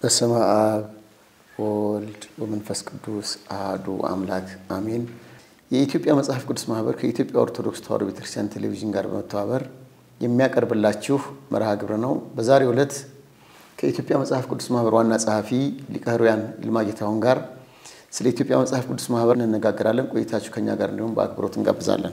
በስመ አብ ወወልድ ወመንፈስ ቅዱስ አሐዱ አምላክ አሜን። የኢትዮጵያ መጽሐፍ ቅዱስ ማህበር ከኢትዮጵያ ኦርቶዶክስ ተዋሕዶ ቤተክርስቲያን ቴሌቪዥን ጋር በመተባበር የሚያቀርብላችሁ መርሃ ግብር ነው። በዛሬው ዕለት ከኢትዮጵያ መጽሐፍ ቅዱስ ማህበር ዋና ጸሐፊ ሊቀ ኅሩያን ይልማ ጌታሁን ጋር ስለ ኢትዮጵያ መጽሐፍ ቅዱስ ማህበር እንነጋገራለን። ቆይታችሁ ከኛ ጋር እንዲሁም በአክብሮት እንጋብዛለን።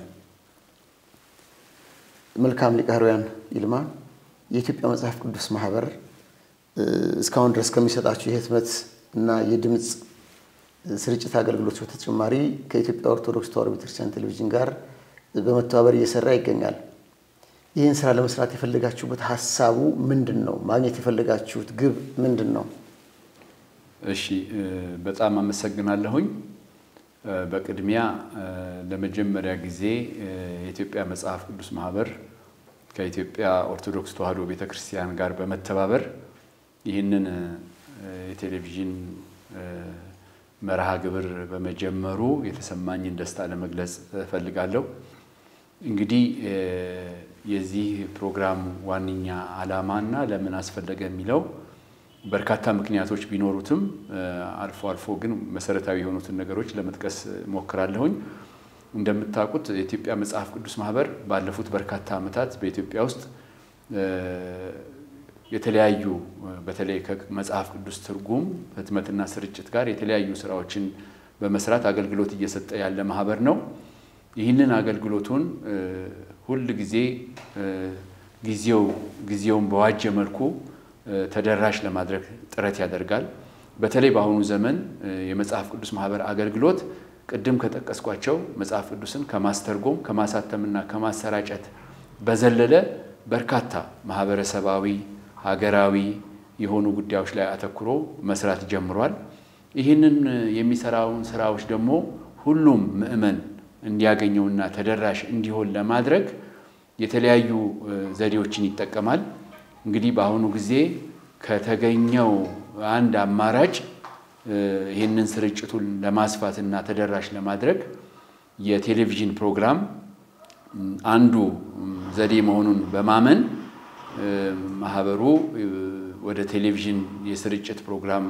መልካም ሊቀ ኅሩያን ይልማ፣ የኢትዮጵያ መጽሐፍ ቅዱስ ማህበር እስካሁን ድረስ ከሚሰጣችሁ የህትመት እና የድምፅ ስርጭት አገልግሎት በተጨማሪ ከኢትዮጵያ ኦርቶዶክስ ተዋሕዶ ቤተክርስቲያን ቴሌቪዥን ጋር በመተባበር እየሰራ ይገኛል። ይህን ስራ ለመስራት የፈለጋችሁበት ሀሳቡ ምንድን ነው? ማግኘት የፈለጋችሁት ግብ ምንድን ነው? እሺ፣ በጣም አመሰግናለሁኝ። በቅድሚያ ለመጀመሪያ ጊዜ የኢትዮጵያ መጽሐፍ ቅዱስ ማህበር ከኢትዮጵያ ኦርቶዶክስ ተዋሕዶ ቤተክርስቲያን ጋር በመተባበር ይህንን የቴሌቪዥን መርሃ ግብር በመጀመሩ የተሰማኝን ደስታ ለመግለጽ እፈልጋለሁ። እንግዲህ የዚህ ፕሮግራም ዋነኛ ዓላማና ለምን አስፈለገ የሚለው በርካታ ምክንያቶች ቢኖሩትም አልፎ አልፎ ግን መሰረታዊ የሆኑትን ነገሮች ለመጥቀስ ሞክራለሁኝ። እንደምታውቁት የኢትዮጵያ መጽሐፍ ቅዱስ ማህበር ባለፉት በርካታ ዓመታት በኢትዮጵያ ውስጥ የተለያዩ በተለይ ከመጽሐፍ ቅዱስ ትርጉም ህትመትና ስርጭት ጋር የተለያዩ ስራዎችን በመስራት አገልግሎት እየሰጠ ያለ ማህበር ነው። ይህንን አገልግሎቱን ሁል ጊዜ ጊዜው ጊዜውን በዋጀ መልኩ ተደራሽ ለማድረግ ጥረት ያደርጋል። በተለይ በአሁኑ ዘመን የመጽሐፍ ቅዱስ ማህበር አገልግሎት ቅድም ከጠቀስኳቸው መጽሐፍ ቅዱስን ከማስተርጎም ከማሳተምና ከማሰራጨት በዘለለ በርካታ ማህበረሰባዊ ሀገራዊ የሆኑ ጉዳዮች ላይ አተኩሮ መስራት ጀምሯል። ይህንን የሚሰራውን ስራዎች ደግሞ ሁሉም ምዕመን እንዲያገኘውና ተደራሽ እንዲሆን ለማድረግ የተለያዩ ዘዴዎችን ይጠቀማል። እንግዲህ በአሁኑ ጊዜ ከተገኘው አንድ አማራጭ ይህንን ስርጭቱን ለማስፋትና ተደራሽ ለማድረግ የቴሌቪዥን ፕሮግራም አንዱ ዘዴ መሆኑን በማመን ማህበሩ ወደ ቴሌቪዥን የስርጭት ፕሮግራም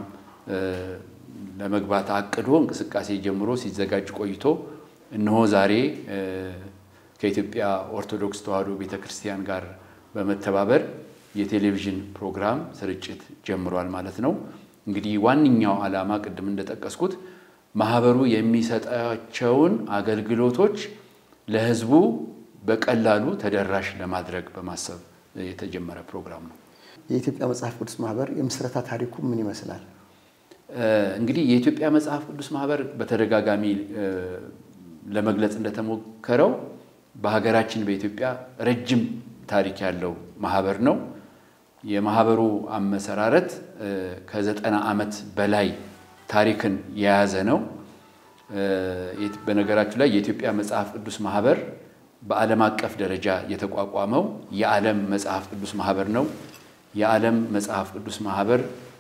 ለመግባት አቅዶ እንቅስቃሴ ጀምሮ ሲዘጋጅ ቆይቶ እነሆ ዛሬ ከኢትዮጵያ ኦርቶዶክስ ተዋሕዶ ቤተ ክርስቲያን ጋር በመተባበር የቴሌቪዥን ፕሮግራም ስርጭት ጀምሯል ማለት ነው። እንግዲህ ዋነኛው ዓላማ ቅድም እንደጠቀስኩት ማህበሩ የሚሰጣቸውን አገልግሎቶች ለሕዝቡ በቀላሉ ተደራሽ ለማድረግ በማሰብ የተጀመረ ፕሮግራም ነው። የኢትዮጵያ መጽሐፍ ቅዱስ ማህበር የምስረታ ታሪኩ ምን ይመስላል? እንግዲህ የኢትዮጵያ መጽሐፍ ቅዱስ ማህበር በተደጋጋሚ ለመግለጽ እንደተሞከረው በሀገራችን በኢትዮጵያ ረጅም ታሪክ ያለው ማህበር ነው። የማህበሩ አመሰራረት ከዘጠና ዓመት በላይ ታሪክን የያዘ ነው። በነገራችሁ ላይ የኢትዮጵያ መጽሐፍ ቅዱስ ማህበር በዓለም አቀፍ ደረጃ የተቋቋመው የዓለም መጽሐፍ ቅዱስ ማህበር ነው። የዓለም መጽሐፍ ቅዱስ ማህበር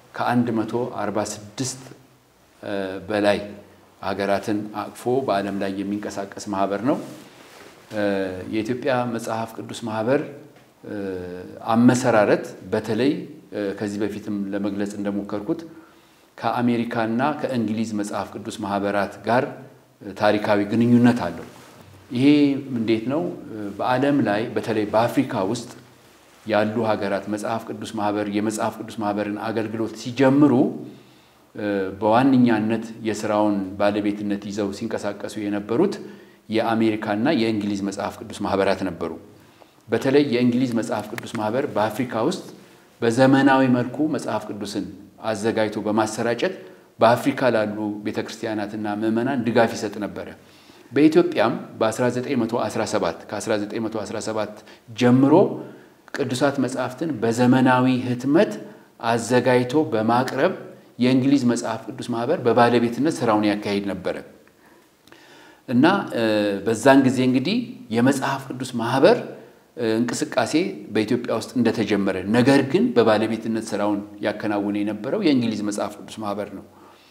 ከ146 በላይ ሀገራትን አቅፎ በዓለም ላይ የሚንቀሳቀስ ማህበር ነው። የኢትዮጵያ መጽሐፍ ቅዱስ ማህበር አመሰራረት በተለይ ከዚህ በፊትም ለመግለጽ እንደሞከርኩት ከአሜሪካና ከእንግሊዝ መጽሐፍ ቅዱስ ማህበራት ጋር ታሪካዊ ግንኙነት አለው። ይሄ እንዴት ነው? በዓለም ላይ በተለይ በአፍሪካ ውስጥ ያሉ ሀገራት መጽሐፍ ቅዱስ ማህበር የመጽሐፍ ቅዱስ ማህበርን አገልግሎት ሲጀምሩ በዋነኛነት የስራውን ባለቤትነት ይዘው ሲንቀሳቀሱ የነበሩት የአሜሪካና የእንግሊዝ መጽሐፍ ቅዱስ ማህበራት ነበሩ። በተለይ የእንግሊዝ መጽሐፍ ቅዱስ ማህበር በአፍሪካ ውስጥ በዘመናዊ መልኩ መጽሐፍ ቅዱስን አዘጋጅቶ በማሰራጨት በአፍሪካ ላሉ ቤተክርስቲያናትና ምዕመናን ድጋፍ ይሰጥ ነበረ። በኢትዮጵያም በ1917 ከ1917 ጀምሮ ቅዱሳት መጽሐፍትን በዘመናዊ ህትመት አዘጋጅቶ በማቅረብ የእንግሊዝ መጽሐፍ ቅዱስ ማህበር በባለቤትነት ስራውን ያካሂድ ነበረ እና በዛን ጊዜ እንግዲህ የመጽሐፍ ቅዱስ ማህበር እንቅስቃሴ በኢትዮጵያ ውስጥ እንደተጀመረ ነገር ግን በባለቤትነት ስራውን ያከናውነ የነበረው የእንግሊዝ መጽሐፍ ቅዱስ ማህበር ነው።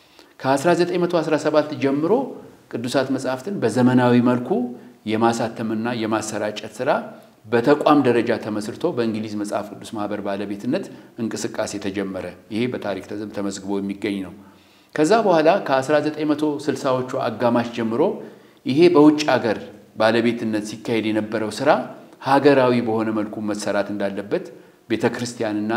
ከ1917 ጀምሮ ቅዱሳት መጽሐፍትን በዘመናዊ መልኩ የማሳተምና የማሰራጨት ስራ በተቋም ደረጃ ተመስርቶ በእንግሊዝ መጽሐፍ ቅዱስ ማህበር ባለቤትነት እንቅስቃሴ ተጀመረ። ይሄ በታሪክ ተመዝግቦ የሚገኝ ነው። ከዛ በኋላ ከ1960ዎቹ አጋማሽ ጀምሮ ይሄ በውጭ ሀገር ባለቤትነት ሲካሄድ የነበረው ስራ ሀገራዊ በሆነ መልኩ መሰራት እንዳለበት ቤተ ክርስቲያንና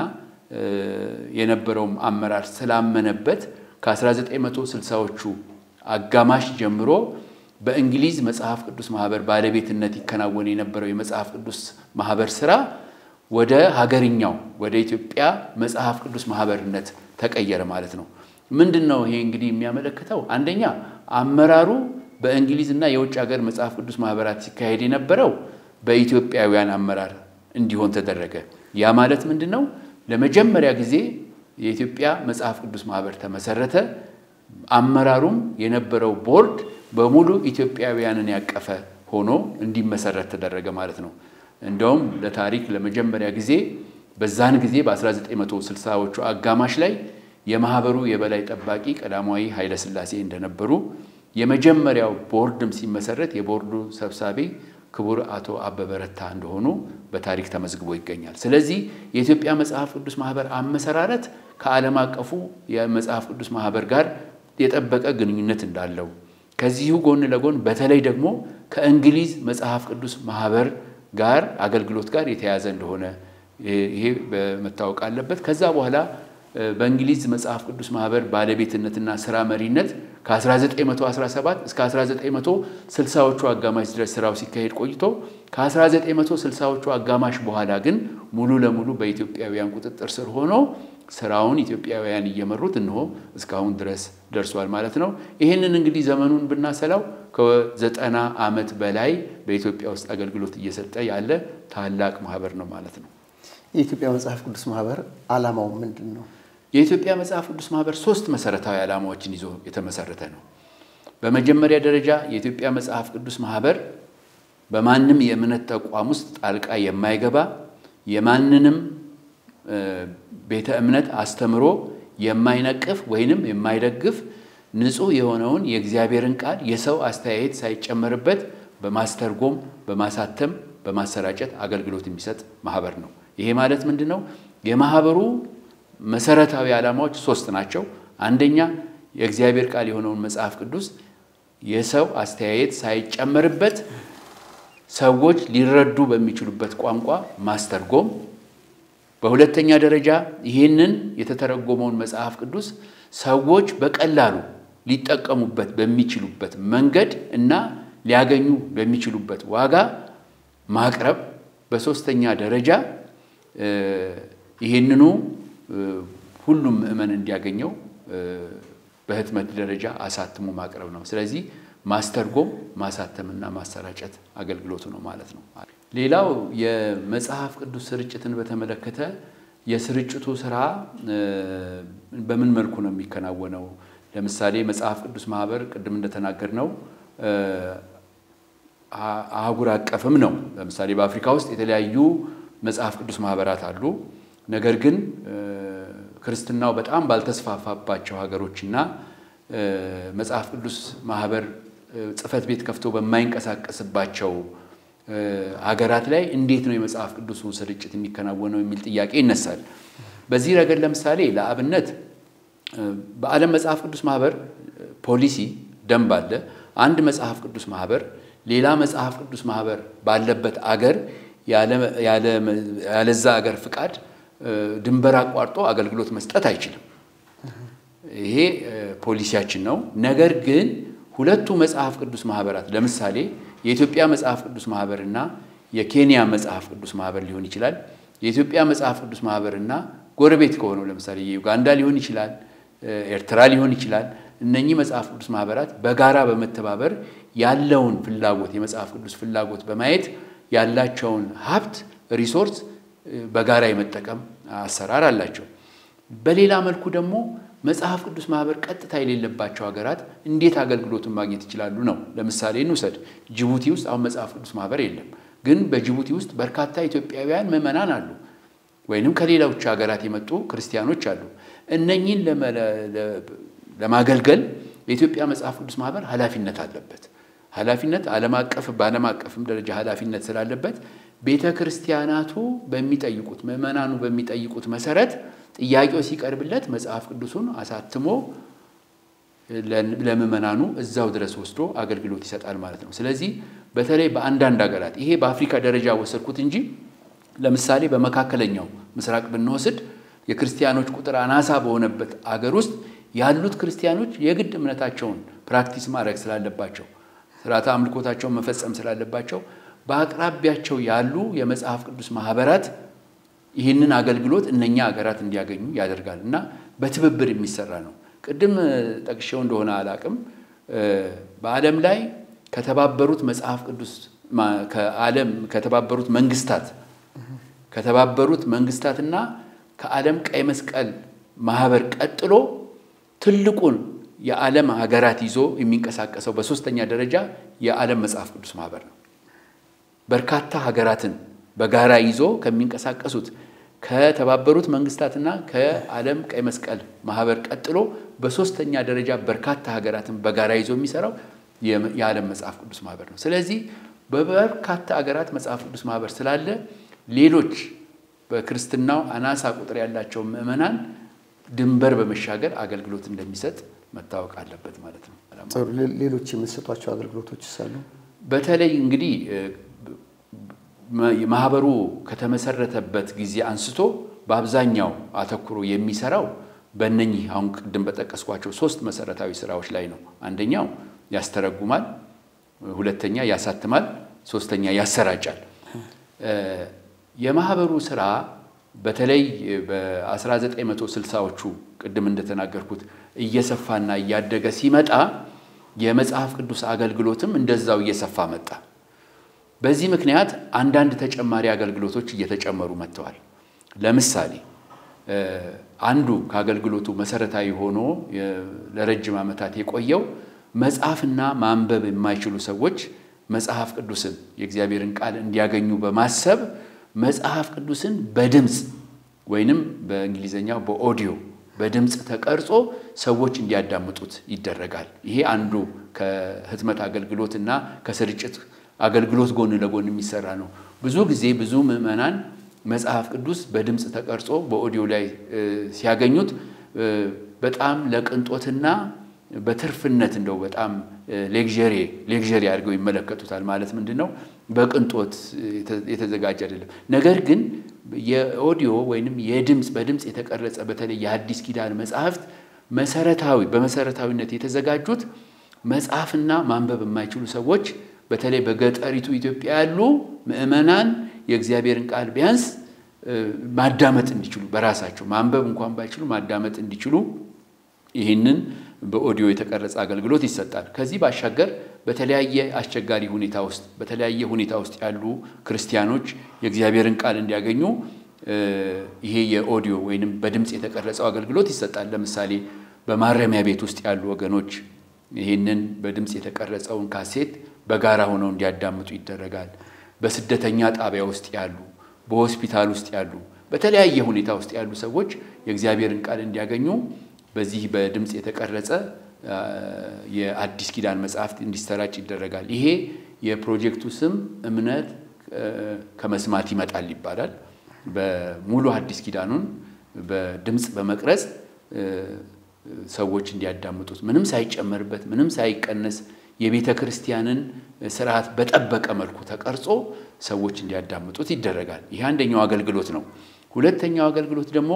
የነበረውም አመራር ስላመነበት ከ1960ዎቹ አጋማሽ ጀምሮ በእንግሊዝ መጽሐፍ ቅዱስ ማህበር ባለቤትነት ይከናወን የነበረው የመጽሐፍ ቅዱስ ማህበር ስራ ወደ ሀገርኛው ወደ ኢትዮጵያ መጽሐፍ ቅዱስ ማህበርነት ተቀየረ ማለት ነው። ምንድን ነው ይሄ እንግዲህ የሚያመለክተው? አንደኛ አመራሩ በእንግሊዝና የውጭ ሀገር መጽሐፍ ቅዱስ ማህበራት ሲካሄድ የነበረው በኢትዮጵያውያን አመራር እንዲሆን ተደረገ። ያ ማለት ምንድን ነው? ለመጀመሪያ ጊዜ የኢትዮጵያ መጽሐፍ ቅዱስ ማህበር ተመሰረተ። አመራሩም የነበረው ቦርድ በሙሉ ኢትዮጵያውያንን ያቀፈ ሆኖ እንዲመሰረት ተደረገ ማለት ነው። እንደውም ለታሪክ ለመጀመሪያ ጊዜ በዛን ጊዜ በ1960ዎቹ አጋማሽ ላይ የማህበሩ የበላይ ጠባቂ ቀዳማዊ ኃይለሥላሴ እንደነበሩ የመጀመሪያው ቦርድም ሲመሰረት የቦርዱ ሰብሳቢ ክቡር አቶ አበበ ረታ እንደሆኑ በታሪክ ተመዝግቦ ይገኛል። ስለዚህ የኢትዮጵያ መጽሐፍ ቅዱስ ማህበር አመሰራረት ከዓለም አቀፉ የመጽሐፍ ቅዱስ ማህበር ጋር የጠበቀ ግንኙነት እንዳለው ከዚሁ ጎን ለጎን በተለይ ደግሞ ከእንግሊዝ መጽሐፍ ቅዱስ ማህበር ጋር አገልግሎት ጋር የተያዘ እንደሆነ ይሄ መታወቅ አለበት። ከዛ በኋላ በእንግሊዝ መጽሐፍ ቅዱስ ማህበር ባለቤትነትና ስራ መሪነት ከ1917 እስከ 1960ዎቹ አጋማሽ ድረስ ስራው ሲካሄድ ቆይቶ ከ1960ዎቹ አጋማሽ በኋላ ግን ሙሉ ለሙሉ በኢትዮጵያውያን ቁጥጥር ስር ሆኖ ስራውን ኢትዮጵያውያን እየመሩት እንሆ እስካሁን ድረስ ደርሷል ማለት ነው። ይህንን እንግዲህ ዘመኑን ብናሰላው ከዘጠና ዓመት በላይ በኢትዮጵያ ውስጥ አገልግሎት እየሰጠ ያለ ታላቅ ማህበር ነው ማለት ነው። የኢትዮጵያ መጽሐፍ ቅዱስ ማህበር ዓላማው ምንድን ነው? የኢትዮጵያ መጽሐፍ ቅዱስ ማህበር ሶስት መሰረታዊ ዓላማዎችን ይዞ የተመሰረተ ነው። በመጀመሪያ ደረጃ የኢትዮጵያ መጽሐፍ ቅዱስ ማህበር በማንም የእምነት ተቋም ውስጥ ጣልቃ የማይገባ የማንንም ቤተ እምነት አስተምሮ የማይነቅፍ ወይንም የማይደግፍ ንጹሕ የሆነውን የእግዚአብሔርን ቃል የሰው አስተያየት ሳይጨመርበት በማስተርጎም በማሳተም በማሰራጨት አገልግሎት የሚሰጥ ማህበር ነው። ይሄ ማለት ምንድን ነው? የማህበሩ መሰረታዊ ዓላማዎች ሶስት ናቸው። አንደኛ የእግዚአብሔር ቃል የሆነውን መጽሐፍ ቅዱስ የሰው አስተያየት ሳይጨመርበት ሰዎች ሊረዱ በሚችሉበት ቋንቋ ማስተርጎም በሁለተኛ ደረጃ ይህንን የተተረጎመውን መጽሐፍ ቅዱስ ሰዎች በቀላሉ ሊጠቀሙበት በሚችሉበት መንገድ እና ሊያገኙ በሚችሉበት ዋጋ ማቅረብ። በሶስተኛ ደረጃ ይህንኑ ሁሉም ምዕመን እንዲያገኘው በህትመት ደረጃ አሳትሞ ማቅረብ ነው። ስለዚህ ማስተርጎም ማሳተምና ማሰራጨት አገልግሎቱ ነው ማለት ነው። ሌላው የመጽሐፍ ቅዱስ ስርጭትን በተመለከተ የስርጭቱ ስራ በምን መልኩ ነው የሚከናወነው? ለምሳሌ መጽሐፍ ቅዱስ ማህበር ቅድም እንደተናገር ነው አህጉር አቀፍም ነው። ለምሳሌ በአፍሪካ ውስጥ የተለያዩ መጽሐፍ ቅዱስ ማህበራት አሉ። ነገር ግን ክርስትናው በጣም ባልተስፋፋባቸው ሀገሮችና መጽሐፍ ቅዱስ ማህበር ጽሕፈት ቤት ከፍቶ በማይንቀሳቀስባቸው ሀገራት ላይ እንዴት ነው የመጽሐፍ ቅዱሱ ስርጭት የሚከናወነው የሚል ጥያቄ ይነሳል። በዚህ ረገድ ለምሳሌ ለአብነት በዓለም መጽሐፍ ቅዱስ ማህበር ፖሊሲ ደንብ አለ። አንድ መጽሐፍ ቅዱስ ማህበር ሌላ መጽሐፍ ቅዱስ ማህበር ባለበት አገር ያለዛ አገር ፍቃድ ድንበር አቋርጦ አገልግሎት መስጠት አይችልም። ይሄ ፖሊሲያችን ነው። ነገር ግን ሁለቱ መጽሐፍ ቅዱስ ማህበራት ለምሳሌ የኢትዮጵያ መጽሐፍ ቅዱስ ማህበር እና የኬንያ መጽሐፍ ቅዱስ ማህበር ሊሆን ይችላል። የኢትዮጵያ መጽሐፍ ቅዱስ ማህበር እና ጎረቤት ከሆነው ለምሳሌ የዩጋንዳ ሊሆን ይችላል፣ ኤርትራ ሊሆን ይችላል። እነኚህ መጽሐፍ ቅዱስ ማህበራት በጋራ በመተባበር ያለውን ፍላጎት የመጽሐፍ ቅዱስ ፍላጎት በማየት ያላቸውን ሀብት ሪሶርስ በጋራ የመጠቀም አሰራር አላቸው። በሌላ መልኩ ደግሞ መጽሐፍ ቅዱስ ማህበር ቀጥታ የሌለባቸው ሀገራት እንዴት አገልግሎቱን ማግኘት ይችላሉ ነው። ለምሳሌ እንውሰድ። ጅቡቲ ውስጥ አሁን መጽሐፍ ቅዱስ ማህበር የለም፣ ግን በጅቡቲ ውስጥ በርካታ ኢትዮጵያውያን ምዕመናን አሉ፣ ወይንም ከሌሎች ሀገራት የመጡ ክርስቲያኖች አሉ። እነኚህን ለማገልገል የኢትዮጵያ መጽሐፍ ቅዱስ ማህበር ኃላፊነት አለበት። ኃላፊነት ዓለም አቀፍ በዓለም አቀፍም ደረጃ ኃላፊነት ስላለበት ቤተ ክርስቲያናቱ በሚጠይቁት ምዕመናኑ በሚጠይቁት መሰረት ጥያቄው ሲቀርብለት መጽሐፍ ቅዱሱን አሳትሞ ለምዕመናኑ እዛው ድረስ ወስዶ አገልግሎት ይሰጣል ማለት ነው። ስለዚህ በተለይ በአንዳንድ ሀገራት ይሄ በአፍሪካ ደረጃ ወሰድኩት እንጂ ለምሳሌ በመካከለኛው ምስራቅ ብንወስድ የክርስቲያኖች ቁጥር አናሳ በሆነበት አገር ውስጥ ያሉት ክርስቲያኖች የግድ እምነታቸውን ፕራክቲስ ማድረግ ስላለባቸው ስርዓተ አምልኮታቸውን መፈጸም ስላለባቸው በአቅራቢያቸው ያሉ የመጽሐፍ ቅዱስ ማህበራት ይህንን አገልግሎት እነኛ ሀገራት እንዲያገኙ ያደርጋል እና በትብብር የሚሰራ ነው። ቅድም ጠቅሼው እንደሆነ አላቅም። በዓለም ላይ ከተባበሩት መጽሐፍ ቅዱስ ከዓለም ከተባበሩት መንግስታት ከተባበሩት መንግስታትና ከዓለም ቀይ መስቀል ማህበር ቀጥሎ ትልቁን የዓለም ሀገራት ይዞ የሚንቀሳቀሰው በሶስተኛ ደረጃ የዓለም መጽሐፍ ቅዱስ ማህበር ነው። በርካታ ሀገራትን በጋራ ይዞ ከሚንቀሳቀሱት ከተባበሩት መንግስታትና ከዓለም ቀይ መስቀል ማህበር ቀጥሎ በሶስተኛ ደረጃ በርካታ ሀገራትን በጋራ ይዞ የሚሰራው የዓለም መጽሐፍ ቅዱስ ማህበር ነው። ስለዚህ በበርካታ ሀገራት መጽሐፍ ቅዱስ ማህበር ስላለ ሌሎች በክርስትናው አናሳ ቁጥር ያላቸው ምዕመናን ድንበር በመሻገር አገልግሎት እንደሚሰጥ መታወቅ አለበት ማለት ነው። ሌሎች የምትሰጧቸው አገልግሎቶች ሳሉ በተለይ እንግዲህ ማህበሩ ከተመሰረተበት ጊዜ አንስቶ በአብዛኛው አተኩሮ የሚሰራው በእነኚህ አሁን ቅድም በጠቀስኳቸው ሶስት መሰረታዊ ስራዎች ላይ ነው። አንደኛው ያስተረጉማል፣ ሁለተኛ ያሳትማል፣ ሶስተኛ ያሰራጫል። የማህበሩ ስራ በተለይ በ1960ዎቹ ቅድም እንደተናገርኩት እየሰፋና እያደገ ሲመጣ የመጽሐፍ ቅዱስ አገልግሎትም እንደዛው እየሰፋ መጣ። በዚህ ምክንያት አንዳንድ ተጨማሪ አገልግሎቶች እየተጨመሩ መጥተዋል። ለምሳሌ አንዱ ከአገልግሎቱ መሰረታዊ ሆኖ ለረጅም ዓመታት የቆየው መጽሐፍና ማንበብ የማይችሉ ሰዎች መጽሐፍ ቅዱስን የእግዚአብሔርን ቃል እንዲያገኙ በማሰብ መጽሐፍ ቅዱስን በድምፅ ወይንም በእንግሊዝኛው በኦዲዮ በድምፅ ተቀርጾ ሰዎች እንዲያዳምጡት ይደረጋል። ይሄ አንዱ ከህትመት አገልግሎት እና ከስርጭት አገልግሎት ጎን ለጎን የሚሰራ ነው። ብዙ ጊዜ ብዙ ምዕመናን መጽሐፍ ቅዱስ በድምፅ ተቀርጾ በኦዲዮ ላይ ሲያገኙት በጣም ለቅንጦትና በትርፍነት እንደው በጣም ሌግዠሪ ሌግዠሪ አድርገው ይመለከቱታል። ማለት ምንድን ነው? በቅንጦት የተዘጋጀ አይደለም። ነገር ግን የኦዲዮ ወይንም የድምፅ በድምፅ የተቀረጸ በተለይ የሐዲስ ኪዳን መጽሐፍት መሰረታዊ በመሰረታዊነት የተዘጋጁት መጽሐፍና ማንበብ የማይችሉ ሰዎች በተለይ በገጠሪቱ ኢትዮጵያ ያሉ ምዕመናን የእግዚአብሔርን ቃል ቢያንስ ማዳመጥ እንዲችሉ በራሳቸው ማንበብ እንኳን ባይችሉ ማዳመጥ እንዲችሉ ይህንን በኦዲዮ የተቀረጸ አገልግሎት ይሰጣል። ከዚህ ባሻገር በተለያየ አስቸጋሪ ሁኔታ ውስጥ በተለያየ ሁኔታ ውስጥ ያሉ ክርስቲያኖች የእግዚአብሔርን ቃል እንዲያገኙ ይሄ የኦዲዮ ወይንም በድምፅ የተቀረጸው አገልግሎት ይሰጣል። ለምሳሌ በማረሚያ ቤት ውስጥ ያሉ ወገኖች ይህንን በድምፅ የተቀረጸውን ካሴት በጋራ ሆነው እንዲያዳምጡ ይደረጋል። በስደተኛ ጣቢያ ውስጥ ያሉ፣ በሆስፒታል ውስጥ ያሉ፣ በተለያየ ሁኔታ ውስጥ ያሉ ሰዎች የእግዚአብሔርን ቃል እንዲያገኙ በዚህ በድምፅ የተቀረጸ የአዲስ ኪዳን መጽሐፍት እንዲሰራጭ ይደረጋል። ይሄ የፕሮጀክቱ ስም እምነት ከመስማት ይመጣል ይባላል። በሙሉ አዲስ ኪዳኑን በድምፅ በመቅረጽ ሰዎች እንዲያዳምጡት ምንም ሳይጨመርበት ምንም ሳይቀነስ የቤተ ክርስቲያንን ስርዓት በጠበቀ መልኩ ተቀርጾ ሰዎች እንዲያዳምጡት ይደረጋል። ይህ አንደኛው አገልግሎት ነው። ሁለተኛው አገልግሎት ደግሞ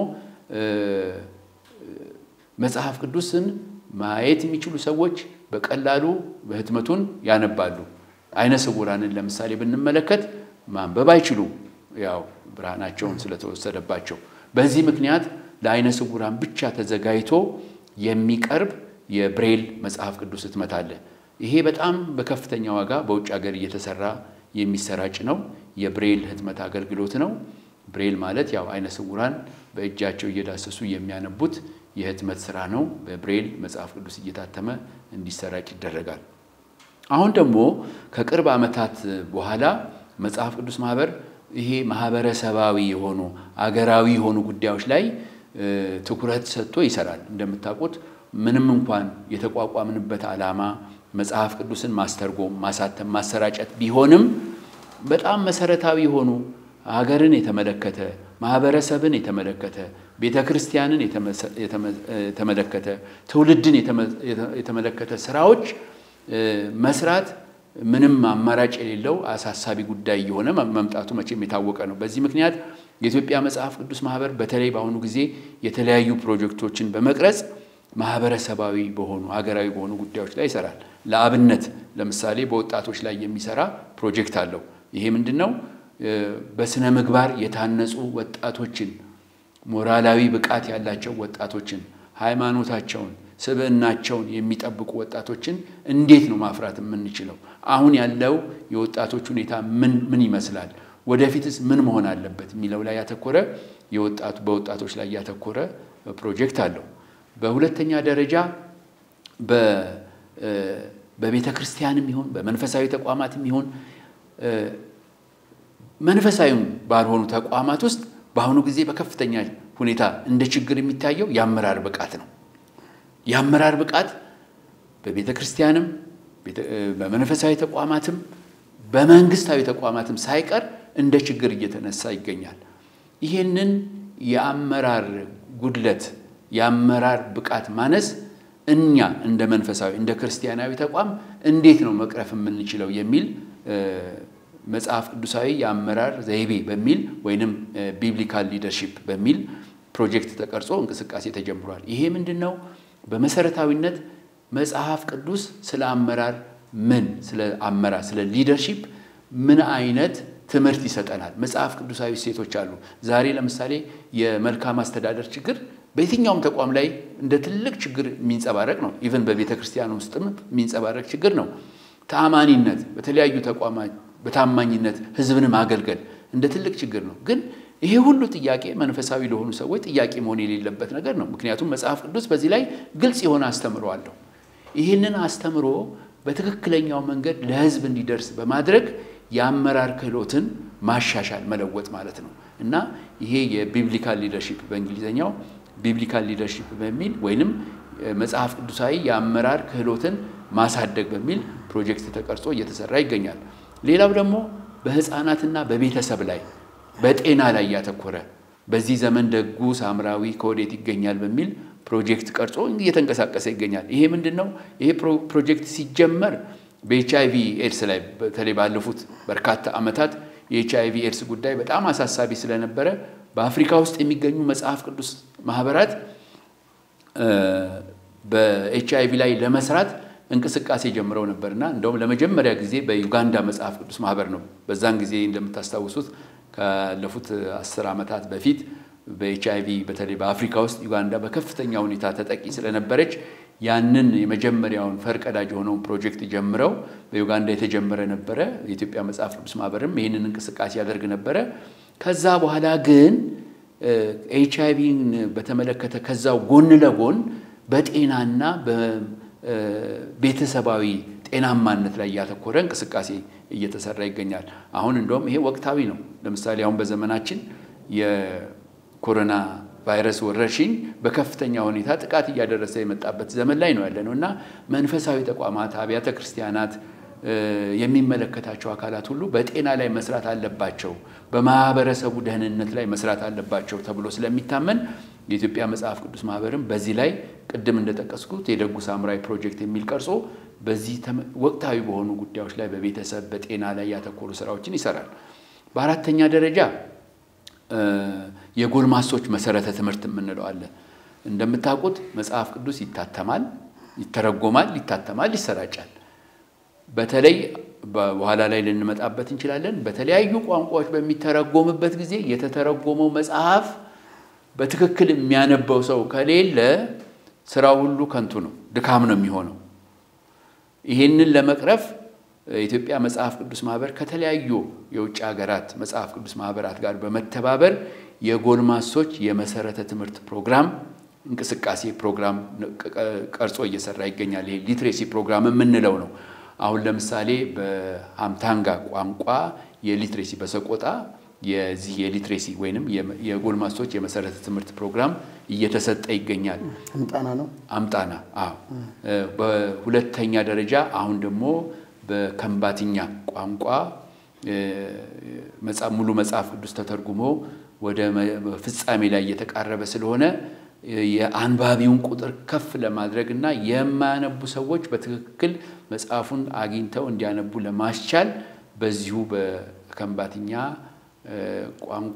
መጽሐፍ ቅዱስን ማየት የሚችሉ ሰዎች በቀላሉ በህትመቱን ያነባሉ። አይነ ስውራንን ለምሳሌ ብንመለከት ማንበብ አይችሉም፣ ያው ብርሃናቸውን ስለተወሰደባቸው። በዚህ ምክንያት ለአይነ ስውራን ብቻ ተዘጋጅቶ የሚቀርብ የብሬል መጽሐፍ ቅዱስ ህትመት አለ። ይሄ በጣም በከፍተኛ ዋጋ በውጭ ሀገር እየተሰራ የሚሰራጭ ነው። የብሬል ህትመት አገልግሎት ነው። ብሬል ማለት ያው አይነ ስውራን በእጃቸው እየዳሰሱ የሚያነቡት የህትመት ስራ ነው። በብሬል መጽሐፍ ቅዱስ እየታተመ እንዲሰራጭ ይደረጋል። አሁን ደግሞ ከቅርብ ዓመታት በኋላ መጽሐፍ ቅዱስ ማህበር ይሄ ማህበረሰባዊ የሆኑ አገራዊ የሆኑ ጉዳዮች ላይ ትኩረት ሰጥቶ ይሰራል። እንደምታውቁት ምንም እንኳን የተቋቋምንበት ዓላማ መጽሐፍ ቅዱስን ማስተርጎም፣ ማሳተም፣ ማሰራጨት ቢሆንም በጣም መሰረታዊ የሆኑ ሀገርን የተመለከተ ማህበረሰብን የተመለከተ ቤተ ክርስቲያንን የተመለከተ ትውልድን የተመለከተ ስራዎች መስራት ምንም አማራጭ የሌለው አሳሳቢ ጉዳይ የሆነ መምጣቱ መቼም የታወቀ ነው። በዚህ ምክንያት የኢትዮጵያ መጽሐፍ ቅዱስ ማህበር በተለይ በአሁኑ ጊዜ የተለያዩ ፕሮጀክቶችን በመቅረጽ ማህበረሰባዊ በሆኑ ሀገራዊ በሆኑ ጉዳዮች ላይ ይሰራል። ለአብነት ለምሳሌ በወጣቶች ላይ የሚሰራ ፕሮጀክት አለው። ይሄ ምንድን ነው? በስነ ምግባር የታነጹ ወጣቶችን፣ ሞራላዊ ብቃት ያላቸው ወጣቶችን፣ ሃይማኖታቸውን፣ ስብዕናቸውን የሚጠብቁ ወጣቶችን እንዴት ነው ማፍራት የምንችለው? አሁን ያለው የወጣቶች ሁኔታ ምን ምን ይመስላል? ወደፊትስ ምን መሆን አለበት የሚለው ላይ ያተኮረ የወጣቱ በወጣቶች ላይ ያተኮረ ፕሮጀክት አለው። በሁለተኛ ደረጃ በቤተ ክርስቲያንም ይሁን በመንፈሳዊ ተቋማትም ይሁን መንፈሳዊም ባልሆኑ ተቋማት ውስጥ በአሁኑ ጊዜ በከፍተኛ ሁኔታ እንደ ችግር የሚታየው የአመራር ብቃት ነው። የአመራር ብቃት በቤተ ክርስቲያንም በመንፈሳዊ ተቋማትም በመንግስታዊ ተቋማትም ሳይቀር እንደ ችግር እየተነሳ ይገኛል። ይህንን የአመራር ጉድለት የአመራር ብቃት ማነስ እኛ እንደ መንፈሳዊ እንደ ክርስቲያናዊ ተቋም እንዴት ነው መቅረፍ የምንችለው የሚል መጽሐፍ ቅዱሳዊ የአመራር ዘይቤ በሚል ወይንም ቢብሊካል ሊደርሺፕ በሚል ፕሮጀክት ተቀርጾ እንቅስቃሴ ተጀምሯል። ይሄ ምንድን ነው? በመሰረታዊነት መጽሐፍ ቅዱስ ስለ አመራር ምን ስለ አመራር ስለ ሊደርሺፕ ምን አይነት ትምህርት ይሰጠናል? መጽሐፍ ቅዱሳዊ እሴቶች አሉ። ዛሬ ለምሳሌ የመልካም አስተዳደር ችግር በየትኛውም ተቋም ላይ እንደ ትልቅ ችግር የሚንጸባረቅ ነው። ኢቨን በቤተ ክርስቲያን ውስጥም የሚንጸባረቅ ችግር ነው። ተአማኒነት በተለያዩ ተቋማት በታማኝነት ሕዝብን ማገልገል እንደ ትልቅ ችግር ነው። ግን ይሄ ሁሉ ጥያቄ መንፈሳዊ ለሆኑ ሰዎች ጥያቄ መሆን የሌለበት ነገር ነው። ምክንያቱም መጽሐፍ ቅዱስ በዚህ ላይ ግልጽ የሆነ አስተምሮ አለው። ይህንን አስተምሮ በትክክለኛው መንገድ ለሕዝብ እንዲደርስ በማድረግ የአመራር ክህሎትን ማሻሻል መለወጥ ማለት ነው እና ይሄ የቢብሊካል ሊደርሺፕ በእንግሊዝኛው ቢብሊካል ሊደርሺፕ በሚል ወይንም መጽሐፍ ቅዱሳዊ የአመራር ክህሎትን ማሳደግ በሚል ፕሮጀክት ተቀርጾ እየተሰራ ይገኛል። ሌላው ደግሞ በህፃናትና በቤተሰብ ላይ በጤና ላይ ያተኮረ በዚህ ዘመን ደጉ ሳምራዊ ከወዴት ይገኛል በሚል ፕሮጀክት ቀርጾ እየተንቀሳቀሰ ይገኛል። ይሄ ምንድን ነው? ይሄ ፕሮጀክት ሲጀመር በኤች አይቪ ኤድስ ላይ በተለይ ባለፉት በርካታ ዓመታት የኤች አይቪ ኤድስ ጉዳይ በጣም አሳሳቢ ስለነበረ በአፍሪካ ውስጥ የሚገኙ መጽሐፍ ቅዱስ ማህበራት በኤች አይቪ ላይ ለመስራት እንቅስቃሴ ጀምረው ነበርና እንደውም ለመጀመሪያ ጊዜ በዩጋንዳ መጽሐፍ ቅዱስ ማህበር ነው። በዛን ጊዜ እንደምታስታውሱት ካለፉት አስር ዓመታት በፊት በኤች አይቪ በተለይ በአፍሪካ ውስጥ ዩጋንዳ በከፍተኛ ሁኔታ ተጠቂ ስለነበረች ያንን የመጀመሪያውን ፈርቀዳጅ የሆነውን ፕሮጀክት ጀምረው በዩጋንዳ የተጀመረ ነበረ። የኢትዮጵያ መጽሐፍ ቅዱስ ማህበርም ይህንን እንቅስቃሴ ያደርግ ነበረ። ከዛ በኋላ ግን ኤች አይቪን በተመለከተ ከዛው ጎን ለጎን በጤናና በቤተሰባዊ ጤናማነት ላይ ያተኮረ እንቅስቃሴ እየተሰራ ይገኛል። አሁን እንደውም ይሄ ወቅታዊ ነው። ለምሳሌ አሁን በዘመናችን የኮሮና ቫይረስ ወረርሽኝ በከፍተኛ ሁኔታ ጥቃት እያደረሰ የመጣበት ዘመን ላይ ነው ያለ ነው እና መንፈሳዊ ተቋማት፣ አብያተ ክርስቲያናት የሚመለከታቸው አካላት ሁሉ በጤና ላይ መስራት አለባቸው፣ በማህበረሰቡ ደህንነት ላይ መስራት አለባቸው ተብሎ ስለሚታመን የኢትዮጵያ መጽሐፍ ቅዱስ ማህበርም በዚህ ላይ ቅድም እንደጠቀስኩት የደጉ ሳምራዊ ፕሮጀክት የሚል ቀርጾ በዚህ ወቅታዊ በሆኑ ጉዳዮች ላይ በቤተሰብ በጤና ላይ ያተኮሩ ስራዎችን ይሰራል። በአራተኛ ደረጃ የጎልማሶች መሰረተ ትምህርት የምንለው አለ። እንደምታውቁት መጽሐፍ ቅዱስ ይታተማል፣ ይተረጎማል፣ ይታተማል፣ ይሰራጫል። በተለይ በኋላ ላይ ልንመጣበት እንችላለን። በተለያዩ ቋንቋዎች በሚተረጎምበት ጊዜ የተተረጎመው መጽሐፍ በትክክል የሚያነበው ሰው ከሌለ ስራው ሁሉ ከንቱ ነው፣ ድካም ነው የሚሆነው። ይህንን ለመቅረፍ የኢትዮጵያ መጽሐፍ ቅዱስ ማህበር ከተለያዩ የውጭ ሀገራት መጽሐፍ ቅዱስ ማህበራት ጋር በመተባበር የጎልማሶች የመሰረተ ትምህርት ፕሮግራም እንቅስቃሴ ፕሮግራም ቀርጾ እየሰራ ይገኛል። ይሄ ሊትሬሲ ፕሮግራም የምንለው ነው። አሁን ለምሳሌ በሀምታንጋ ቋንቋ የሊትሬሲ በሰቆጣ የዚህ የሊትሬሲ ወይንም የጎልማሶች የመሰረተ ትምህርት ፕሮግራም እየተሰጠ ይገኛል። አምጣና ነው አምጣና። አዎ። በሁለተኛ ደረጃ አሁን ደግሞ በከምባትኛ ቋንቋ ሙሉ መጽሐፍ ቅዱስ ተተርጉሞ ወደ ፍጻሜ ላይ እየተቃረበ ስለሆነ የአንባቢውን ቁጥር ከፍ ለማድረግ እና የማያነቡ ሰዎች በትክክል መጽሐፉን አግኝተው እንዲያነቡ ለማስቻል በዚሁ በከንባትኛ ቋንቋ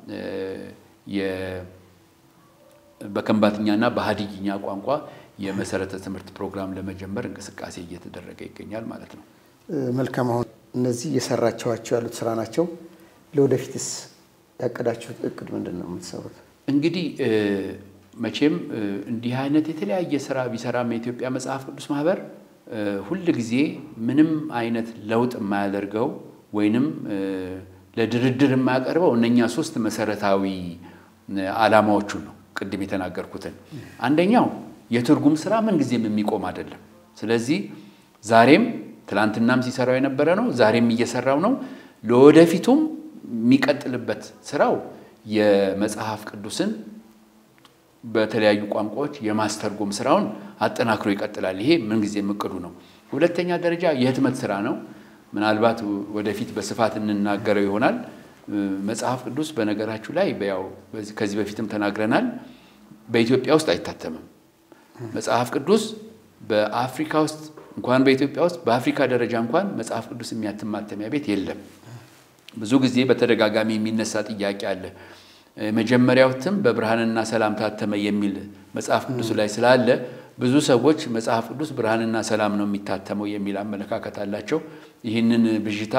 በከንባትኛና በሀዲይኛ ቋንቋ የመሰረተ ትምህርት ፕሮግራም ለመጀመር እንቅስቃሴ እየተደረገ ይገኛል ማለት ነው። መልካም። አሁን እነዚህ እየሰራችኋቸው ያሉት ስራ ናቸው። ለወደፊትስ ያቀዳችሁት እቅድ ምንድን ነው የምትሰሩት? እንግዲህ መቼም እንዲህ አይነት የተለያየ ስራ ቢሰራም የኢትዮጵያ መጽሐፍ ቅዱስ ማህበር ሁል ጊዜ ምንም አይነት ለውጥ የማያደርገው ወይንም ለድርድር የማያቀርበው እነኛ ሶስት መሰረታዊ ዓላማዎቹን ነው ቅድም የተናገርኩትን። አንደኛው የትርጉም ስራ ምንጊዜም የሚቆም አይደለም። ስለዚህ ዛሬም ትላንትናም ሲሰራው የነበረ ነው፣ ዛሬም እየሰራው ነው። ለወደፊቱም የሚቀጥልበት ስራው የመጽሐፍ ቅዱስን በተለያዩ ቋንቋዎች የማስተርጎም ስራውን አጠናክሮ ይቀጥላል። ይሄ ምንጊዜም እቅዱ ነው። ሁለተኛ ደረጃ የህትመት ስራ ነው። ምናልባት ወደፊት በስፋት እንናገረው ይሆናል። መጽሐፍ ቅዱስ በነገራችሁ ላይ ያው ከዚህ በፊትም ተናግረናል፣ በኢትዮጵያ ውስጥ አይታተምም። መጽሐፍ ቅዱስ በአፍሪካ ውስጥ እንኳን በኢትዮጵያ ውስጥ በአፍሪካ ደረጃ እንኳን መጽሐፍ ቅዱስ የሚያትም ማተሚያ ቤት የለም። ብዙ ጊዜ በተደጋጋሚ የሚነሳ ጥያቄ አለ። የመጀመሪያው እትም በብርሃንና ሰላም ታተመ የሚል መጽሐፍ ቅዱስ ላይ ስላለ ብዙ ሰዎች መጽሐፍ ቅዱስ ብርሃንና ሰላም ነው የሚታተመው የሚል አመለካከት አላቸው። ይህንን ብዥታ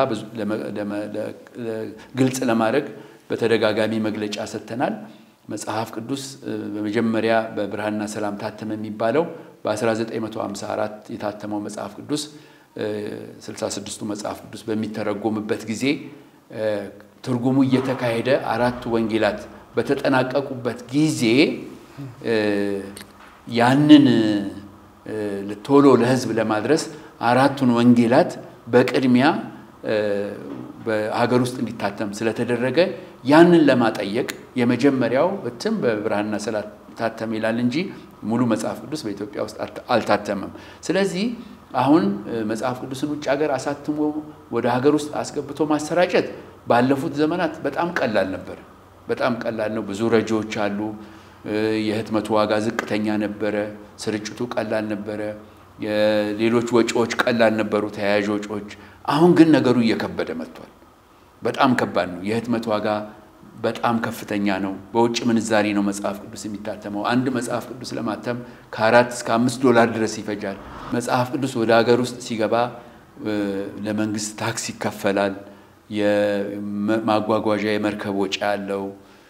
ግልጽ ለማድረግ በተደጋጋሚ መግለጫ ሰጥተናል። መጽሐፍ ቅዱስ በመጀመሪያ በብርሃንና ሰላም ታተመ የሚባለው በ1954 የታተመው መጽሐፍ ቅዱስ 66ቱ መጽሐፍ ቅዱስ በሚተረጎምበት ጊዜ ትርጉሙ እየተካሄደ አራቱ ወንጌላት በተጠናቀቁበት ጊዜ ያንን ቶሎ ለሕዝብ ለማድረስ አራቱን ወንጌላት በቅድሚያ በሀገር ውስጥ እንዲታተም ስለተደረገ ያንን ለማጠየቅ የመጀመሪያው እትም በብርሃንና ሰላም ታተም ይላል እንጂ ሙሉ መጽሐፍ ቅዱስ በኢትዮጵያ ውስጥ አልታተመም። ስለዚህ አሁን መጽሐፍ ቅዱስን ውጭ ሀገር አሳትሞ ወደ ሀገር ውስጥ አስገብቶ ማሰራጨት ባለፉት ዘመናት በጣም ቀላል ነበር። በጣም ቀላል ነው። ብዙ ረጂዎች አሉ። የህትመቱ ዋጋ ዝቅተኛ ነበረ። ስርጭቱ ቀላል ነበረ። ሌሎች ወጪዎች ቀላል ነበሩ፣ ተያያዥ ወጪዎች። አሁን ግን ነገሩ እየከበደ መጥቷል። በጣም ከባድ ነው። የህትመት ዋጋ በጣም ከፍተኛ ነው። በውጭ ምንዛሪ ነው መጽሐፍ ቅዱስ የሚታተመው። አንድ መጽሐፍ ቅዱስ ለማተም ከአራት እስከ አምስት ዶላር ድረስ ይፈጃል። መጽሐፍ ቅዱስ ወደ ሀገር ውስጥ ሲገባ ለመንግስት ታክስ ይከፈላል። የማጓጓዣ የመርከብ ወጪ ያለው፣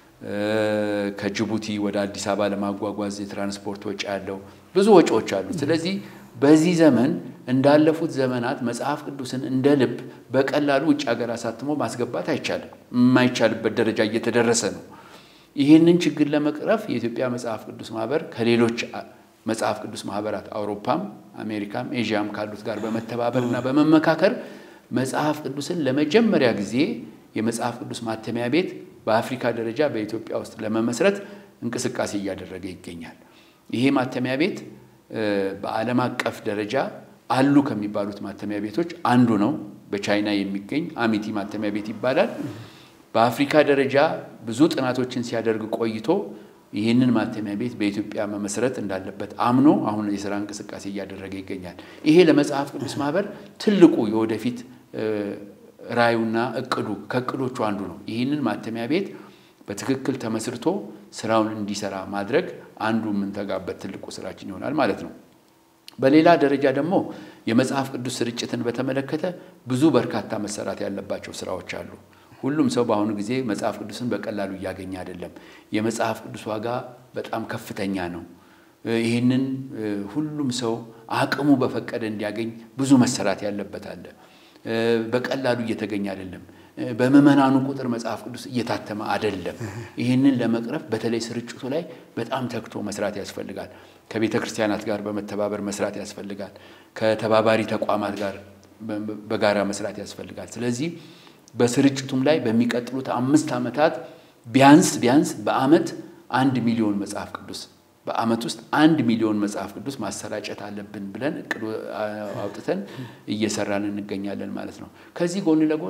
ከጅቡቲ ወደ አዲስ አበባ ለማጓጓዝ የትራንስፖርት ወጪ ያለው፣ ብዙ ወጪዎች አሉ። ስለዚህ በዚህ ዘመን እንዳለፉት ዘመናት መጽሐፍ ቅዱስን እንደ ልብ በቀላሉ ውጭ ሀገር አሳትሞ ማስገባት አይቻልም። የማይቻልበት ደረጃ እየተደረሰ ነው። ይህንን ችግር ለመቅረፍ የኢትዮጵያ መጽሐፍ ቅዱስ ማህበር ከሌሎች መጽሐፍ ቅዱስ ማህበራት አውሮፓም፣ አሜሪካም፣ ኤዥያም ካሉት ጋር በመተባበር እና በመመካከር መጽሐፍ ቅዱስን ለመጀመሪያ ጊዜ የመጽሐፍ ቅዱስ ማተሚያ ቤት በአፍሪካ ደረጃ በኢትዮጵያ ውስጥ ለመመስረት እንቅስቃሴ እያደረገ ይገኛል። ይሄ ማተሚያ ቤት በዓለም አቀፍ ደረጃ አሉ ከሚባሉት ማተሚያ ቤቶች አንዱ ነው። በቻይና የሚገኝ አሚቲ ማተሚያ ቤት ይባላል። በአፍሪካ ደረጃ ብዙ ጥናቶችን ሲያደርግ ቆይቶ ይህንን ማተሚያ ቤት በኢትዮጵያ መመስረት እንዳለበት አምኖ አሁን የስራ እንቅስቃሴ እያደረገ ይገኛል። ይሄ ለመጽሐፍ ቅዱስ ማህበር ትልቁ የወደፊት ራዩና እቅዱ ከእቅዶቹ አንዱ ነው። ይህንን ማተሚያ ቤት በትክክል ተመስርቶ ስራውን እንዲሰራ ማድረግ አንዱ የምንተጋበት ትልቁ ስራችን ይሆናል ማለት ነው። በሌላ ደረጃ ደግሞ የመጽሐፍ ቅዱስ ስርጭትን በተመለከተ ብዙ በርካታ መሰራት ያለባቸው ስራዎች አሉ። ሁሉም ሰው በአሁኑ ጊዜ መጽሐፍ ቅዱስን በቀላሉ እያገኘ አይደለም። የመጽሐፍ ቅዱስ ዋጋ በጣም ከፍተኛ ነው። ይህንን ሁሉም ሰው አቅሙ በፈቀደ እንዲያገኝ ብዙ መሰራት ያለበት አለ። በቀላሉ እየተገኘ አይደለም። በምዕመናኑ ቁጥር መጽሐፍ ቅዱስ እየታተመ አይደለም። ይህንን ለመቅረፍ በተለይ ስርጭቱ ላይ በጣም ተግቶ መስራት ያስፈልጋል። ከቤተ ክርስቲያናት ጋር በመተባበር መስራት ያስፈልጋል። ከተባባሪ ተቋማት ጋር በጋራ መስራት ያስፈልጋል። ስለዚህ በስርጭቱም ላይ በሚቀጥሉት አምስት ዓመታት ቢያንስ ቢያንስ በዓመት አንድ ሚሊዮን መጽሐፍ ቅዱስ በዓመት ውስጥ አንድ ሚሊዮን መጽሐፍ ቅዱስ ማሰራጨት አለብን ብለን እቅድ አውጥተን እየሰራን እንገኛለን ማለት ነው። ከዚህ ጎን ለጎን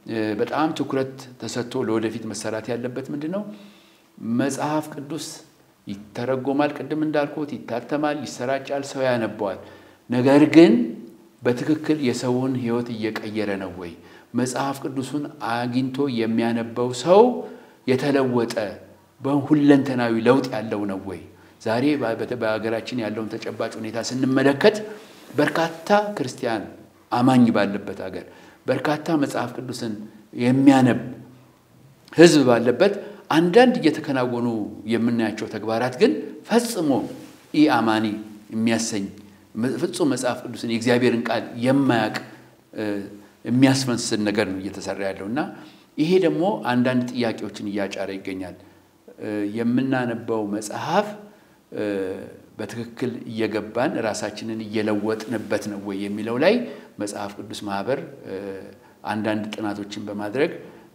በጣም ትኩረት ተሰጥቶ ለወደፊት መሰራት ያለበት ምንድን ነው? መጽሐፍ ቅዱስ ይተረጎማል፣ ቅድም እንዳልኩት ይታተማል፣ ይሰራጫል፣ ሰው ያነበዋል። ነገር ግን በትክክል የሰውን ሕይወት እየቀየረ ነው ወይ? መጽሐፍ ቅዱሱን አግኝቶ የሚያነበው ሰው የተለወጠ በሁለንተናዊ ለውጥ ያለው ነው ወይ? ዛሬ በሀገራችን ያለውን ተጨባጭ ሁኔታ ስንመለከት በርካታ ክርስቲያን አማኝ ባለበት ሀገር በርካታ መጽሐፍ ቅዱስን የሚያነብ ሕዝብ ባለበት አንዳንድ እየተከናወኑ የምናያቸው ተግባራት ግን ፈጽሞ ኢ አማኒ የሚያሰኝ ፍጹም መጽሐፍ ቅዱስን የእግዚአብሔርን ቃል የማያውቅ የሚያስመስል ነገር ነው እየተሰራ ያለው እና ይሄ ደግሞ አንዳንድ ጥያቄዎችን እያጫረ ይገኛል። የምናነበው መጽሐፍ በትክክል እየገባን ራሳችንን እየለወጥንበት ነው ወይ የሚለው ላይ መጽሐፍ ቅዱስ ማህበር አንዳንድ ጥናቶችን በማድረግ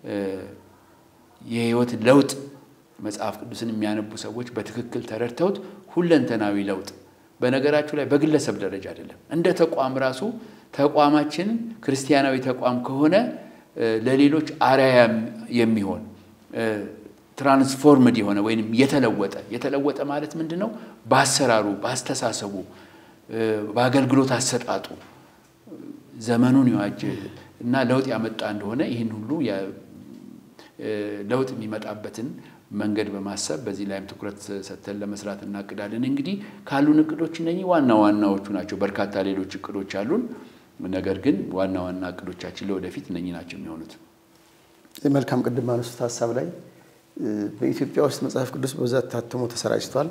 የህይወት ለውጥ መጽሐፍ ቅዱስን የሚያነቡ ሰዎች በትክክል ተረድተውት ሁለንተናዊ ለውጥ በነገራችሁ ላይ በግለሰብ ደረጃ አይደለም፣ እንደ ተቋም ራሱ ተቋማችን ክርስቲያናዊ ተቋም ከሆነ ለሌሎች አርአያ የሚሆን ትራንስፎርምድ የሆነ ወይም የተለወጠ የተለወጠ ማለት ምንድን ነው? በአሰራሩ፣ በአስተሳሰቡ፣ በአገልግሎት አሰጣጡ ዘመኑን የዋጀ እና ለውጥ ያመጣ እንደሆነ ይህን ሁሉ ለውጥ የሚመጣበትን መንገድ በማሰብ በዚህ ላይም ትኩረት ሰጥተን ለመስራት እናቅዳለን። እንግዲህ ካሉን እቅዶች እነኚህ ዋና ዋናዎቹ ናቸው። በርካታ ሌሎች እቅዶች አሉን። ነገር ግን ዋና ዋና እቅዶቻችን ለወደፊት እነኚህ ናቸው የሚሆኑት። መልካም ቅድም አነሱት ሀሳብ ላይ በኢትዮጵያ ውስጥ መጽሐፍ ቅዱስ በብዛት ታትሞ ተሰራጭቷል።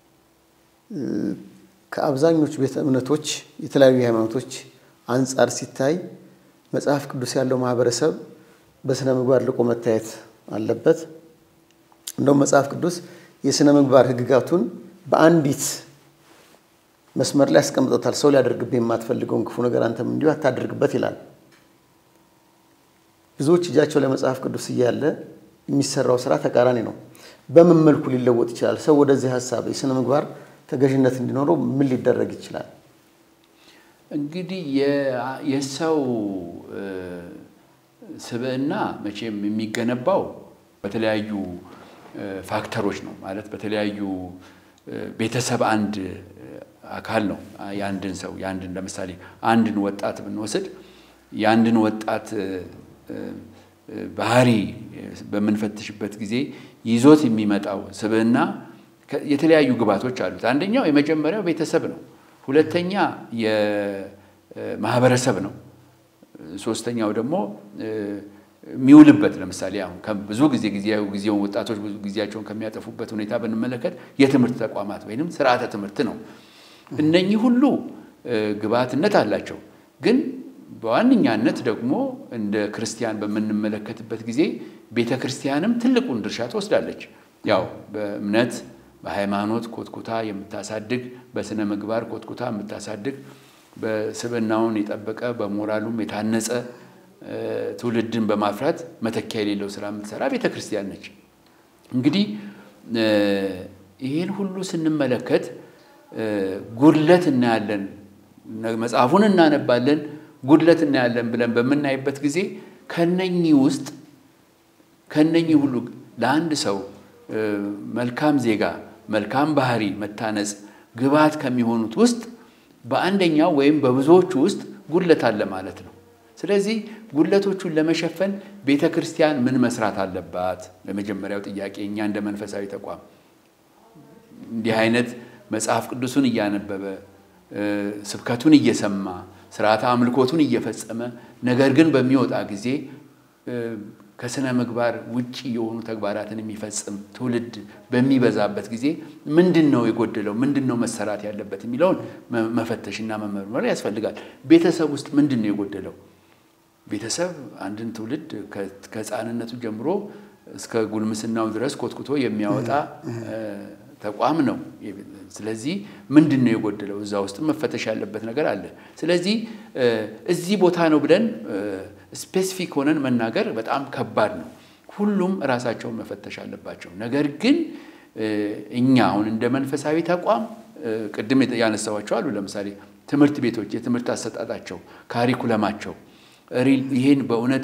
ከአብዛኞቹ ቤተ እምነቶች የተለያዩ ሃይማኖቶች አንጻር ሲታይ መጽሐፍ ቅዱስ ያለው ማህበረሰብ በስነ ምግባር ልቆ መታየት አለበት። እንደውም መጽሐፍ ቅዱስ የስነ ምግባር ሕግጋቱን በአንዲት መስመር ላይ ያስቀምጦታል። ሰው ሊያደርግብህ የማትፈልገውን ክፉ ነገር አንተም እንዲሁ አታደርግበት ይላል። ብዙዎች እጃቸው ላይ መጽሐፍ ቅዱስ እያለ የሚሰራው ስራ ተቃራኒ ነው። በምን መልኩ ሊለወጥ ይችላል? ሰው ወደዚህ ሀሳብ የስነ ምግባር ተገዥነት እንዲኖረው ምን ሊደረግ ይችላል? እንግዲህ የሰው ስብዕና መቼም የሚገነባው በተለያዩ ፋክተሮች ነው። ማለት በተለያዩ ቤተሰብ አንድ አካል ነው። የአንድን ሰው የአንድን ለምሳሌ አንድን ወጣት ብንወስድ የአንድን ወጣት ባህሪ በምንፈትሽበት ጊዜ ይዞት የሚመጣው ስብዕና የተለያዩ ግባቶች አሉት። አንደኛው የመጀመሪያው ቤተሰብ ነው። ሁለተኛ የማህበረሰብ ነው። ሶስተኛው ደግሞ የሚውልበት ለምሳሌ አሁን ብዙ ጊዜ ጊዜውን ወጣቶች ብዙ ጊዜያቸውን ከሚያጠፉበት ሁኔታ ብንመለከት የትምህርት ተቋማት ወይም ስርዓተ ትምህርት ነው። እነኚህ ሁሉ ግብዓትነት አላቸው። ግን በዋነኛነት ደግሞ እንደ ክርስቲያን በምንመለከትበት ጊዜ ቤተ ክርስቲያንም ትልቁን ድርሻ ትወስዳለች። ያው በእምነት በሃይማኖት ኮትኩታ የምታሳድግ፣ በስነ ምግባር ኮትኩታ የምታሳድግ፣ በስብዕናውን የጠበቀ በሞራሉም የታነጸ ትውልድን በማፍራት መተኪያ የሌለው ስራ የምትሰራ ቤተ ክርስቲያን ነች። እንግዲህ ይህን ሁሉ ስንመለከት ጉድለት እናያለን። መጽሐፉን እናነባለን፣ ጉድለት እናያለን ብለን በምናይበት ጊዜ ከነኚህ ውስጥ ከነኚህ ሁሉ ለአንድ ሰው መልካም ዜጋ መልካም ባህሪ መታነጽ ግብዓት ከሚሆኑት ውስጥ በአንደኛው ወይም በብዙዎቹ ውስጥ ጉድለት አለ ማለት ነው። ስለዚህ ጉድለቶቹን ለመሸፈን ቤተ ክርስቲያን ምን መስራት አለባት? ለመጀመሪያው ጥያቄ እኛ እንደ መንፈሳዊ ተቋም እንዲህ አይነት መጽሐፍ ቅዱሱን እያነበበ ስብከቱን እየሰማ ስርዓተ አምልኮቱን እየፈጸመ ነገር ግን በሚወጣ ጊዜ ከስነ ምግባር ውጭ የሆኑ ተግባራትን የሚፈጽም ትውልድ በሚበዛበት ጊዜ ምንድን ነው የጎደለው? ምንድን ነው መሰራት ያለበት የሚለውን መፈተሽና መመርመር ያስፈልጋል። ቤተሰብ ውስጥ ምንድን ነው የጎደለው? ቤተሰብ አንድን ትውልድ ከሕፃንነቱ ጀምሮ እስከ ጉልምስናው ድረስ ኮትኩቶ የሚያወጣ ተቋም ነው። ስለዚህ ምንድን ነው የጎደለው? እዛ ውስጥ መፈተሽ ያለበት ነገር አለ። ስለዚህ እዚህ ቦታ ነው ብለን ስፔሲፊክ ሆነን መናገር በጣም ከባድ ነው። ሁሉም ራሳቸውን መፈተሽ አለባቸው። ነገር ግን እኛ አሁን እንደ መንፈሳዊ ተቋም ቅድም ያነሳዋቸው አሉ። ለምሳሌ ትምህርት ቤቶች የትምህርት አሰጣጣቸው፣ ካሪኩለማቸው ይህን በእውነት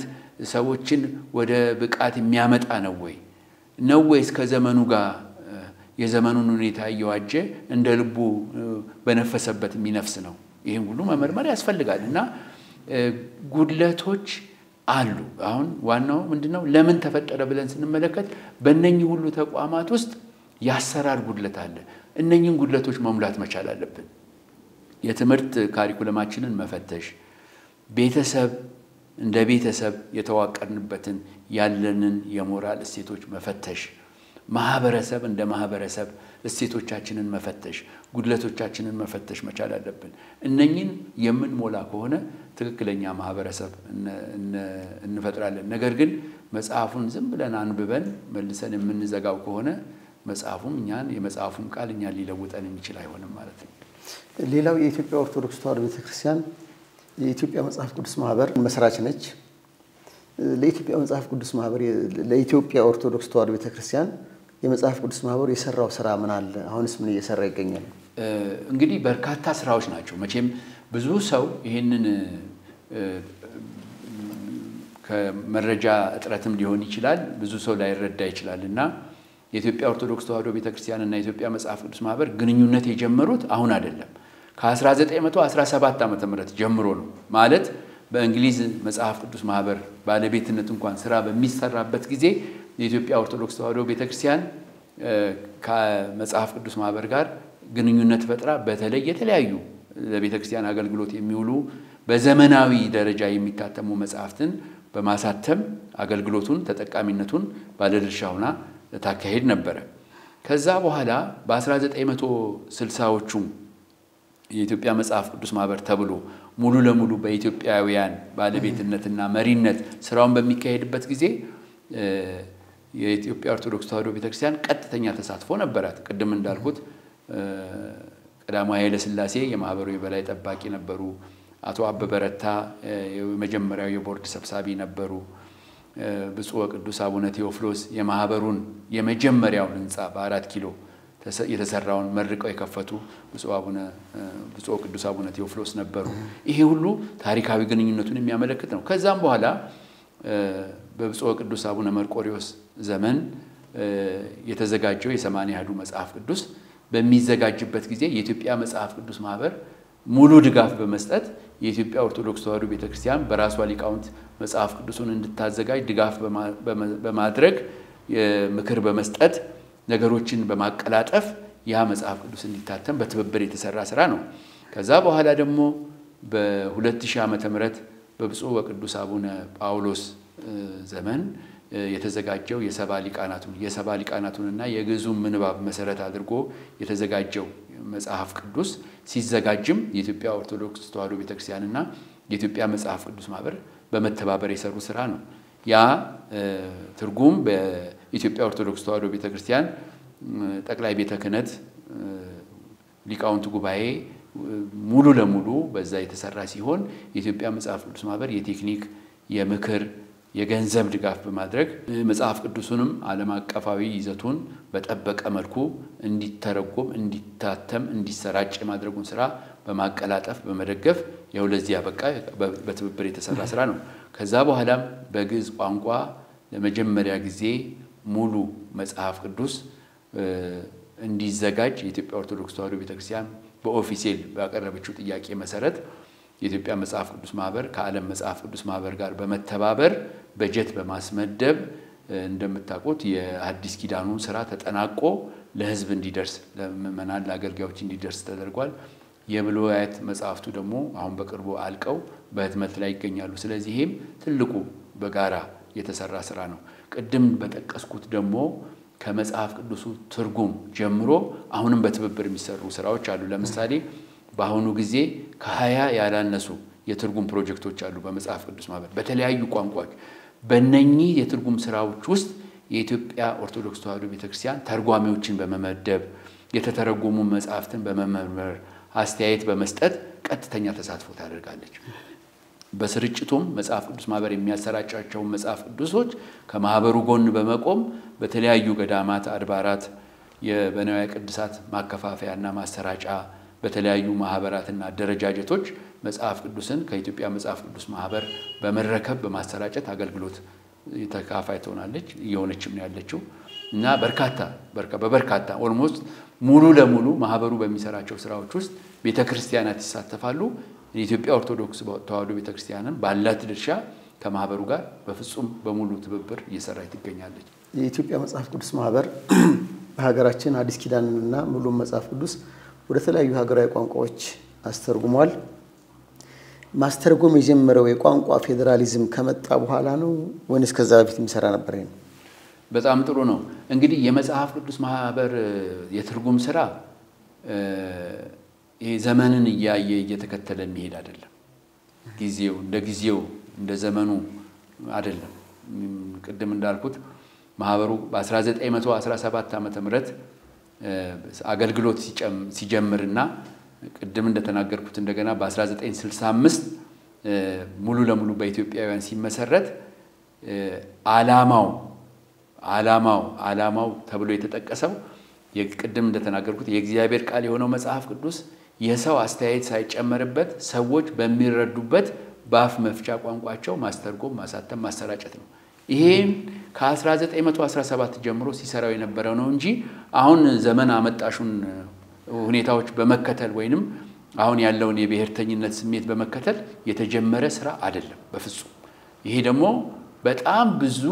ሰዎችን ወደ ብቃት የሚያመጣ ነው ወይ ነው ወይስ ከዘመኑ ጋር የዘመኑን ሁኔታ እየዋጀ እንደ ልቡ በነፈሰበት የሚነፍስ ነው? ይህም ሁሉ መመርመር ያስፈልጋል እና ጉድለቶች አሉ። አሁን ዋናው ምንድነው? ለምን ተፈጠረ ብለን ስንመለከት በእነኚህ ሁሉ ተቋማት ውስጥ የአሰራር ጉድለት አለ። እነኚህን ጉድለቶች መሙላት መቻል አለብን። የትምህርት ካሪኩለማችንን መፈተሽ፣ ቤተሰብ እንደ ቤተሰብ የተዋቀርንበትን ያለንን የሞራል እሴቶች መፈተሽ፣ ማህበረሰብ እንደ ማህበረሰብ እሴቶቻችንን መፈተሽ፣ ጉድለቶቻችንን መፈተሽ መቻል አለብን። እነኚህን የምንሞላ ከሆነ ትክክለኛ ማህበረሰብ እንፈጥራለን። ነገር ግን መጽሐፉን ዝም ብለን አንብበን መልሰን የምንዘጋው ከሆነ መጽሐፉም እኛን የመጽሐፉም ቃል እኛን ሊለውጠን የሚችል አይሆንም ማለት ነው። ሌላው የኢትዮጵያ ኦርቶዶክስ ተዋሕዶ ቤተክርስቲያን የኢትዮጵያ መጽሐፍ ቅዱስ ማህበር መስራች ነች። ለኢትዮጵያ መጽሐፍ ቅዱስ ማህበር ለኢትዮጵያ ኦርቶዶክስ ተዋሕዶ ቤተክርስቲያን የመጽሐፍ ቅዱስ ማህበር የሰራው ስራ ምን አለ? አሁንስ ምን እየሰራ ይገኛል? እንግዲህ በርካታ ስራዎች ናቸው። መቼም ብዙ ሰው ይህንን ከመረጃ እጥረትም ሊሆን ይችላል፣ ብዙ ሰው ላይረዳ ይችላል እና የኢትዮጵያ ኦርቶዶክስ ተዋሕዶ ቤተክርስቲያን እና የኢትዮጵያ መጽሐፍ ቅዱስ ማህበር ግንኙነት የጀመሩት አሁን አይደለም ከ1917 ዓ ም ጀምሮ ነው። ማለት በእንግሊዝ መጽሐፍ ቅዱስ ማህበር ባለቤትነት እንኳን ስራ በሚሰራበት ጊዜ የኢትዮጵያ ኦርቶዶክስ ተዋሕዶ ቤተክርስቲያን ከመጽሐፍ ቅዱስ ማህበር ጋር ግንኙነት ፈጥራ በተለይ የተለያዩ ለቤተክርስቲያን አገልግሎት የሚውሉ በዘመናዊ ደረጃ የሚታተሙ መጽሐፍትን በማሳተም አገልግሎቱን ተጠቃሚነቱን ባለድርሻ ሆና ታካሄድ ነበረ። ከዛ በኋላ በ1960ዎቹ የኢትዮጵያ መጽሐፍ ቅዱስ ማህበር ተብሎ ሙሉ ለሙሉ በኢትዮጵያውያን ባለቤትነትና መሪነት ስራውን በሚካሄድበት ጊዜ የኢትዮጵያ ኦርቶዶክስ ተዋሕዶ ቤተክርስቲያን ቀጥተኛ ተሳትፎ ነበራት። ቅድም እንዳልኩት ቀዳማዊ ኃይለ ሥላሴ የማህበሩ የበላይ ጠባቂ ነበሩ። አቶ አበበ ረታ የመጀመሪያው የቦርድ ሰብሳቢ ነበሩ። ብፁዕ ወቅዱስ አቡነ ቴዎፍሎስ የማህበሩን የመጀመሪያውን ህንፃ በአራት ኪሎ የተሰራውን መርቀው የከፈቱ ብፁዕ ቅዱስ አቡነ ቴዎፍሎስ ነበሩ። ይሄ ሁሉ ታሪካዊ ግንኙነቱን የሚያመለክት ነው። ከዛም በኋላ በብፁዕ ቅዱስ አቡነ መርቆሪዎስ ዘመን የተዘጋጀው የሰማንያ አሐዱ መጽሐፍ ቅዱስ በሚዘጋጅበት ጊዜ የኢትዮጵያ መጽሐፍ ቅዱስ ማህበር ሙሉ ድጋፍ በመስጠት የኢትዮጵያ ኦርቶዶክስ ተዋሕዶ ቤተክርስቲያን በራሷ ሊቃውንት መጽሐፍ ቅዱሱን እንድታዘጋጅ ድጋፍ በማድረግ ምክር በመስጠት ነገሮችን በማቀላጠፍ ያ መጽሐፍ ቅዱስ እንዲታተም በትብብር የተሰራ ስራ ነው። ከዛ በኋላ ደግሞ በ2000 ዓመተ ምህረት በብፁዕ ወቅዱስ አቡነ ጳውሎስ ዘመን የተዘጋጀው የሰባ ሊቃናቱን የሰባ ሊቃናቱንና የግዕዙን ምንባብ መሰረት አድርጎ የተዘጋጀው መጽሐፍ ቅዱስ ሲዘጋጅም የኢትዮጵያ ኦርቶዶክስ ተዋሕዶ ቤተክርስቲያንና የኢትዮጵያ መጽሐፍ ቅዱስ ማህበር በመተባበር የሰሩ ስራ ነው። ያ ትርጉም በኢትዮጵያ ኦርቶዶክስ ተዋሕዶ ቤተክርስቲያን ጠቅላይ ቤተ ክህነት ሊቃውንት ጉባኤ ሙሉ ለሙሉ በዛ የተሰራ ሲሆን የኢትዮጵያ መጽሐፍ ቅዱስ ማህበር የቴክኒክ የምክር የገንዘብ ድጋፍ በማድረግ መጽሐፍ ቅዱሱንም ዓለም አቀፋዊ ይዘቱን በጠበቀ መልኩ እንዲተረጎም፣ እንዲታተም፣ እንዲሰራጭ የማድረጉን ስራ በማቀላጠፍ በመደገፍ ያው ለዚህ ያበቃ በትብብር የተሰራ ስራ ነው። ከዛ በኋላም በግዕዝ ቋንቋ ለመጀመሪያ ጊዜ ሙሉ መጽሐፍ ቅዱስ እንዲዘጋጅ የኢትዮጵያ ኦርቶዶክስ ተዋሕዶ ቤተክርስቲያን በኦፊሴል ባቀረበችው ጥያቄ መሰረት የኢትዮጵያ መጽሐፍ ቅዱስ ማህበር ከዓለም መጽሐፍ ቅዱስ ማህበር ጋር በመተባበር በጀት በማስመደብ እንደምታውቁት የአዲስ ኪዳኑን ስራ ተጠናቆ ለሕዝብ እንዲደርስ ለምዕመናን ለአገልጋዮች እንዲደርስ ተደርጓል። የብሉያት መጽሐፍቱ ደግሞ አሁን በቅርቡ አልቀው በህትመት ላይ ይገኛሉ። ስለዚህ ይህም ትልቁ በጋራ የተሰራ ስራ ነው። ቅድም በጠቀስኩት ደግሞ ከመጽሐፍ ቅዱሱ ትርጉም ጀምሮ አሁንም በትብብር የሚሰሩ ስራዎች አሉ። ለምሳሌ በአሁኑ ጊዜ ከሀያ ያላነሱ የትርጉም ፕሮጀክቶች አሉ በመጽሐፍ ቅዱስ ማህበር በተለያዩ ቋንቋዎች። በእነኚህ የትርጉም ስራዎች ውስጥ የኢትዮጵያ ኦርቶዶክስ ተዋሕዶ ቤተክርስቲያን ተርጓሚዎችን በመመደብ የተተረጎሙ መጽሐፍትን በመመርመር አስተያየት በመስጠት ቀጥተኛ ተሳትፎ ታደርጋለች። በስርጭቱም መጽሐፍ ቅዱስ ማህበር የሚያሰራጫቸውን መጽሐፍ ቅዱሶች ከማህበሩ ጎን በመቆም በተለያዩ ገዳማት፣ አድባራት የበንዋየ ቅድሳት ማከፋፈያና ማሰራጫ በተለያዩ ማህበራትና አደረጃጀቶች መጽሐፍ ቅዱስን ከኢትዮጵያ መጽሐፍ ቅዱስ ማህበር በመረከብ በማሰራጨት አገልግሎት ተካፋይ ትሆናለች እየሆነችም ነው ያለችው እና በርካታ በበርካታ ኦልሞስት ሙሉ ለሙሉ ማህበሩ በሚሰራቸው ስራዎች ውስጥ ቤተ ክርስቲያናት ይሳተፋሉ። የኢትዮጵያ ኦርቶዶክስ ተዋሕዶ ቤተ ክርስቲያንም ባላት ድርሻ ከማህበሩ ጋር በፍጹም በሙሉ ትብብር እየሰራች ትገኛለች። የኢትዮጵያ መጽሐፍ ቅዱስ ማህበር በሀገራችን አዲስ ኪዳንንና ሙሉም መጽሐፍ ቅዱስ ወደ ተለያዩ ሀገራዊ ቋንቋዎች አስተርጉሟል። ማስተርጎም የጀመረው የቋንቋ ፌዴራሊዝም ከመጣ በኋላ ነው ወይንስ ከዛ በፊት የሚሰራ ነበር? ነው በጣም ጥሩ ነው። እንግዲህ የመጽሐፍ ቅዱስ ማህበር የትርጉም ስራ ይሄ ዘመንን እያየ እየተከተለ የሚሄድ አይደለም። ጊዜው እንደ ጊዜው እንደ ዘመኑ አይደለም። ቅድም እንዳልኩት ማህበሩ በ1917 ዓመተ ምህረት አገልግሎት ሲጀምርና ቅድም እንደተናገርኩት እንደገና በ1965 ሙሉ ለሙሉ በኢትዮጵያውያን ሲመሰረት ዓላማው ዓላማው ዓላማው ተብሎ የተጠቀሰው ቅድም እንደተናገርኩት የእግዚአብሔር ቃል የሆነው መጽሐፍ ቅዱስ የሰው አስተያየት ሳይጨመርበት ሰዎች በሚረዱበት በአፍ መፍቻ ቋንቋቸው ማስተርጎም፣ ማሳተም፣ ማሰራጨት ነው። ይሄን ከ1917 ጀምሮ ሲሰራው የነበረው ነው እንጂ አሁን ዘመን አመጣሹን ሁኔታዎች በመከተል ወይንም አሁን ያለውን የብሔርተኝነት ስሜት በመከተል የተጀመረ ስራ አይደለም በፍጹም። ይሄ ደግሞ በጣም ብዙ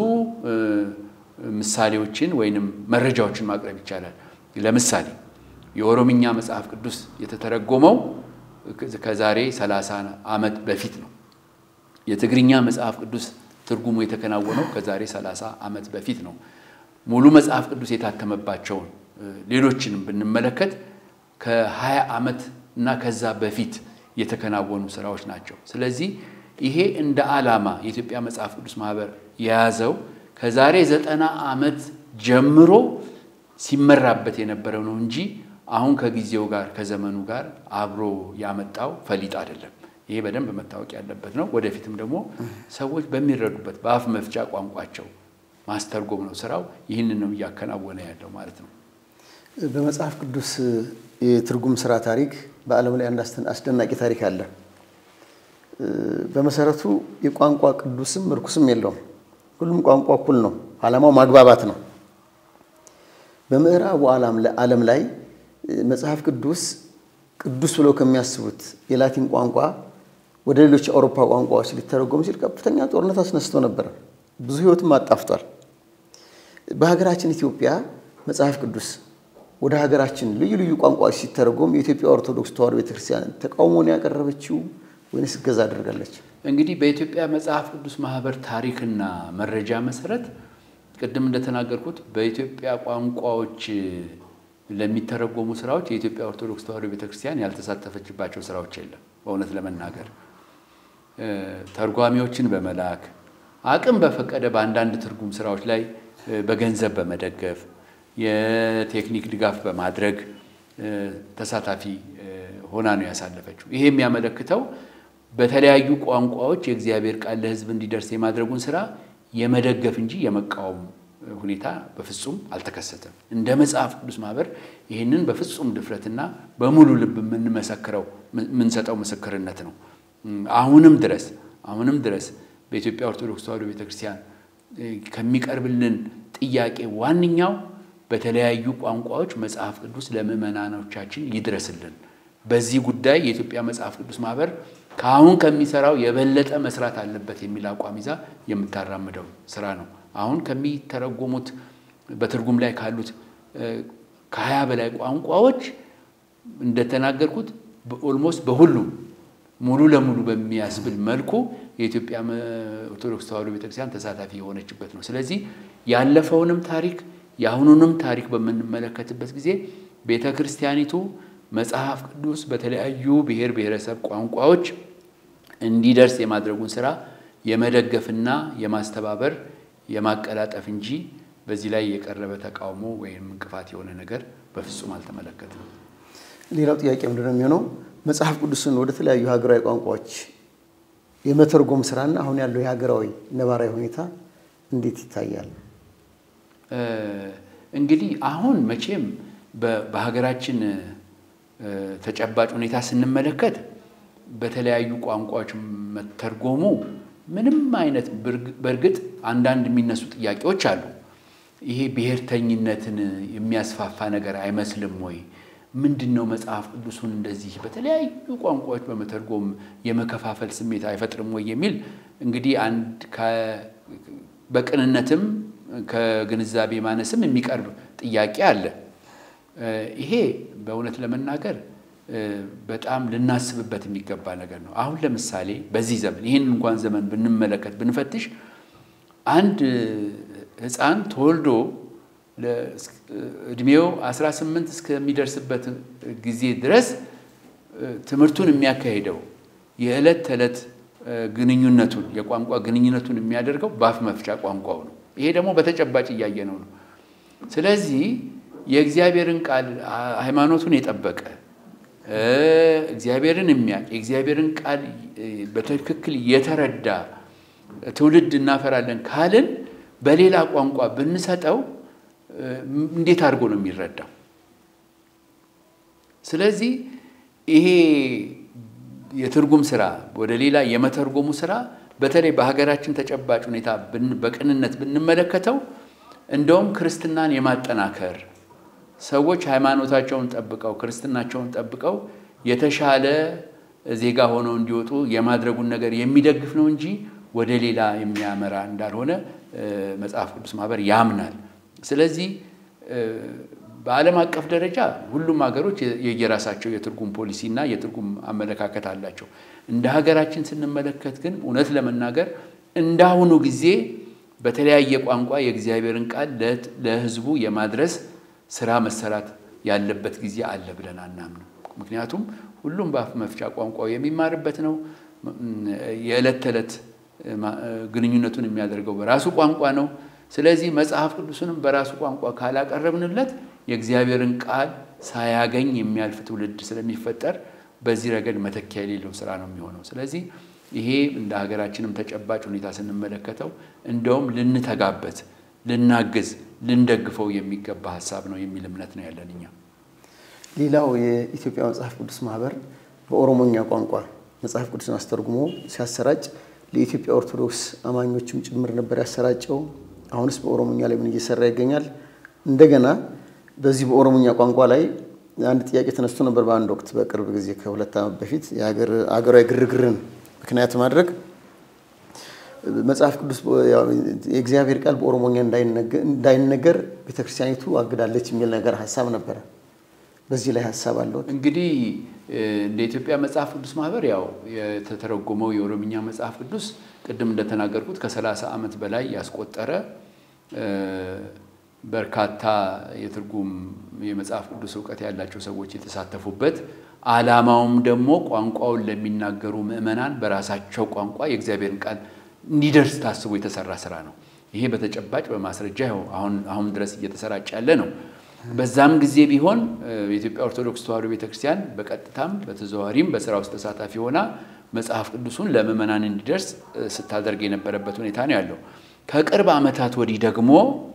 ምሳሌዎችን ወይንም መረጃዎችን ማቅረብ ይቻላል። ለምሳሌ የኦሮምኛ መጽሐፍ ቅዱስ የተተረጎመው ከዛሬ 30 ዓመት በፊት ነው። የትግርኛ መጽሐፍ ቅዱስ ትርጉሙ የተከናወነው ከዛሬ 30 ዓመት በፊት ነው። ሙሉ መጽሐፍ ቅዱስ የታተመባቸውን ሌሎችንም ብንመለከት ከ20 ዓመት እና ከዛ በፊት የተከናወኑ ስራዎች ናቸው። ስለዚህ ይሄ እንደ ዓላማ የኢትዮጵያ መጽሐፍ ቅዱስ ማህበር የያዘው ከዛሬ ዘጠና ዓመት ጀምሮ ሲመራበት የነበረው ነው እንጂ አሁን ከጊዜው ጋር ከዘመኑ ጋር አብሮ ያመጣው ፈሊጥ አይደለም። ይሄ በደንብ መታወቅ ያለበት ነው። ወደፊትም ደግሞ ሰዎች በሚረዱበት በአፍ መፍቻ ቋንቋቸው ማስተርጎም ነው ስራው። ይህንን ነው እያከናወነ ያለው ማለት ነው። በመጽሐፍ ቅዱስ የትርጉም ስራ ታሪክ በዓለም ላይ አንድ አስደናቂ ታሪክ አለ። በመሰረቱ የቋንቋ ቅዱስም ርኩስም የለውም። ሁሉም ቋንቋ እኩል ነው። ዓላማው ማግባባት ነው። በምዕራቡ ዓለም ላይ መጽሐፍ ቅዱስ ቅዱስ ብለው ከሚያስቡት የላቲን ቋንቋ ወደ ሌሎች የአውሮፓ ቋንቋዎች ሊተረጎም ሲል ከፍተኛ ጦርነት አስነስቶ ነበር። ብዙ ሕይወትም አጣፍቷል። በሀገራችን ኢትዮጵያ መጽሐፍ ቅዱስ ወደ ሀገራችን ልዩ ልዩ ቋንቋዎች ሲተረጎም የኢትዮጵያ ኦርቶዶክስ ተዋሕዶ ቤተክርስቲያን ተቃውሞን ያቀረበችው ወይንስ እገዛ አድርጋለች? እንግዲህ በኢትዮጵያ መጽሐፍ ቅዱስ ማህበር ታሪክና መረጃ መሰረት ቅድም እንደተናገርኩት በኢትዮጵያ ቋንቋዎች ለሚተረጎሙ ስራዎች የኢትዮጵያ ኦርቶዶክስ ተዋሕዶ ቤተክርስቲያን ያልተሳተፈችባቸው ስራዎች የለም። በእውነት ለመናገር ተርጓሚዎችን በመላክ አቅም በፈቀደ በአንዳንድ ትርጉም ስራዎች ላይ በገንዘብ በመደገፍ የቴክኒክ ድጋፍ በማድረግ ተሳታፊ ሆና ነው ያሳለፈችው። ይሄ የሚያመለክተው በተለያዩ ቋንቋዎች የእግዚአብሔር ቃል ለሕዝብ እንዲደርስ የማድረጉን ስራ የመደገፍ እንጂ የመቃወም ሁኔታ በፍጹም አልተከሰተም። እንደ መጽሐፍ ቅዱስ ማህበር ይህንን በፍጹም ድፍረትና በሙሉ ልብ የምንመሰክረው የምንሰጠው ምስክርነት ነው። አሁንም ድረስ አሁንም ድረስ በኢትዮጵያ ኦርቶዶክስ ተዋሕዶ ቤተክርስቲያን ከሚቀርብልን ጥያቄ ዋነኛው በተለያዩ ቋንቋዎች መጽሐፍ ቅዱስ ለምዕመናኖቻችን ይድረስልን። በዚህ ጉዳይ የኢትዮጵያ መጽሐፍ ቅዱስ ማህበር ከአሁን ከሚሰራው የበለጠ መስራት አለበት የሚል አቋም ይዛ የምታራምደው ስራ ነው። አሁን ከሚተረጎሙት በትርጉም ላይ ካሉት ከሀያ በላይ ቋንቋዎች እንደተናገርኩት ኦልሞስት በሁሉም ሙሉ ለሙሉ በሚያስብል መልኩ የኢትዮጵያ ኦርቶዶክስ ተዋሕዶ ቤተክርስቲያን ተሳታፊ የሆነችበት ነው። ስለዚህ ያለፈውንም ታሪክ የአሁኑንም ታሪክ በምንመለከትበት ጊዜ ቤተ ክርስቲያኒቱ መጽሐፍ ቅዱስ በተለያዩ ብሔር ብሔረሰብ ቋንቋዎች እንዲደርስ የማድረጉን ስራ የመደገፍና የማስተባበር የማቀላጠፍ እንጂ በዚህ ላይ የቀረበ ተቃውሞ ወይም እንቅፋት የሆነ ነገር በፍጹም አልተመለከትም። ሌላው ጥያቄ ምንድን ነው የሚሆነው? መጽሐፍ ቅዱስን ወደ ተለያዩ ሀገራዊ ቋንቋዎች የመተርጎም ስራና አሁን ያለው የሀገራዊ ነባራዊ ሁኔታ እንዴት ይታያል? እንግዲህ አሁን መቼም በሀገራችን ተጨባጭ ሁኔታ ስንመለከት በተለያዩ ቋንቋዎች መተርጎሙ ምንም አይነት በእርግጥ አንዳንድ የሚነሱ ጥያቄዎች አሉ። ይሄ ብሔርተኝነትን የሚያስፋፋ ነገር አይመስልም ወይ? ምንድን ነው መጽሐፍ ቅዱሱን እንደዚህ በተለያዩ ቋንቋዎች በመተርጎም የመከፋፈል ስሜት አይፈጥርም ወይ የሚል እንግዲህ አንድ በቅንነትም ከግንዛቤ ማነስም የሚቀርብ ጥያቄ አለ። ይሄ በእውነት ለመናገር በጣም ልናስብበት የሚገባ ነገር ነው። አሁን ለምሳሌ በዚህ ዘመን ይህን እንኳን ዘመን ብንመለከት ብንፈትሽ አንድ ሕፃን ተወልዶ እድሜው 18 እስከሚደርስበት ጊዜ ድረስ ትምህርቱን የሚያካሂደው የዕለት ተዕለት ግንኙነቱን የቋንቋ ግንኙነቱን የሚያደርገው በአፍ መፍቻ ቋንቋው ነው። ይሄ ደግሞ በተጨባጭ እያየነው ነው። ስለዚህ የእግዚአብሔርን ቃል ሃይማኖቱን የጠበቀ እግዚአብሔርን የሚያውቅ የእግዚአብሔርን ቃል በትክክል የተረዳ ትውልድ እናፈራለን ካልን በሌላ ቋንቋ ብንሰጠው እንዴት አድርጎ ነው የሚረዳው? ስለዚህ ይሄ የትርጉም ስራ ወደ ሌላ የመተርጎሙ ስራ በተለይ በሀገራችን ተጨባጭ ሁኔታ በቅንነት ብንመለከተው እንደውም ክርስትናን የማጠናከር ሰዎች ሃይማኖታቸውን ጠብቀው ክርስትናቸውን ጠብቀው የተሻለ ዜጋ ሆነው እንዲወጡ የማድረጉን ነገር የሚደግፍ ነው እንጂ ወደ ሌላ የሚያመራ እንዳልሆነ መጽሐፍ ቅዱስ ማህበር ያምናል። ስለዚህ በዓለም አቀፍ ደረጃ ሁሉም ሀገሮች የየራሳቸው የትርጉም ፖሊሲ እና የትርጉም አመለካከት አላቸው። እንደ ሀገራችን ስንመለከት ግን እውነት ለመናገር እንዳሁኑ ጊዜ በተለያየ ቋንቋ የእግዚአብሔርን ቃል ለሕዝቡ የማድረስ ስራ መሰራት ያለበት ጊዜ አለ ብለን አናምንም። ምክንያቱም ሁሉም በአፍ መፍቻ ቋንቋው የሚማርበት ነው። የዕለት ተዕለት ግንኙነቱን የሚያደርገው በራሱ ቋንቋ ነው። ስለዚህ መጽሐፍ ቅዱስንም በራሱ ቋንቋ ካላቀረብንለት የእግዚአብሔርን ቃል ሳያገኝ የሚያልፍ ትውልድ ስለሚፈጠር በዚህ ረገድ መተኪያ የሌለው ስራ ነው የሚሆነው። ስለዚህ ይሄ እንደ ሀገራችንም ተጨባጭ ሁኔታ ስንመለከተው እንደውም ልንተጋበት፣ ልናግዝ፣ ልንደግፈው የሚገባ ሀሳብ ነው የሚል እምነት ነው ያለን እኛ። ሌላው የኢትዮጵያ መጽሐፍ ቅዱስ ማህበር በኦሮሞኛ ቋንቋ መጽሐፍ ቅዱስን አስተርጉሞ ሲያሰራጭ ለኢትዮጵያ ኦርቶዶክስ አማኞችም ጭምር ነበር ያሰራጨው። አሁንስ በኦሮሞኛ ላይ ምን እየሰራ ይገኛል? እንደገና በዚህ በኦሮሞኛ ቋንቋ ላይ አንድ ጥያቄ ተነስቶ ነበር በአንድ ወቅት በቅርብ ጊዜ ከሁለት ዓመት በፊት የሀገራዊ ግርግርን ምክንያት ማድረግ መጽሐፍ ቅዱስ የእግዚአብሔር ቃል በኦሮሞኛ እንዳይነገር ቤተክርስቲያኒቱ አግዳለች የሚል ነገር ሀሳብ ነበረ። በዚህ ላይ ሀሳብ አለዎት? እንግዲህ እንደ ኢትዮጵያ መጽሐፍ ቅዱስ ማህበር ያው የተተረጎመው የኦሮምኛ መጽሐፍ ቅዱስ ቅድም እንደተናገርኩት ከሰላሳ ዓመት በላይ ያስቆጠረ በርካታ የትርጉም የመጽሐፍ ቅዱስ እውቀት ያላቸው ሰዎች የተሳተፉበት ዓላማውም ደግሞ ቋንቋውን ለሚናገሩ ምዕመናን በራሳቸው ቋንቋ የእግዚአብሔርን ቃል እንዲደርስ ታስቦ የተሰራ ስራ ነው። ይሄ በተጨባጭ በማስረጃ ይኸው አሁን አሁን ድረስ እየተሰራጨ ያለ ነው። በዛም ጊዜ ቢሆን የኢትዮጵያ ኦርቶዶክስ ተዋሕዶ ቤተክርስቲያን በቀጥታም በተዘዋዋሪም በስራ ውስጥ ተሳታፊ ሆና መጽሐፍ ቅዱሱን ለምዕመናን እንዲደርስ ስታደርግ የነበረበት ሁኔታ ነው ያለው። ከቅርብ ዓመታት ወዲህ ደግሞ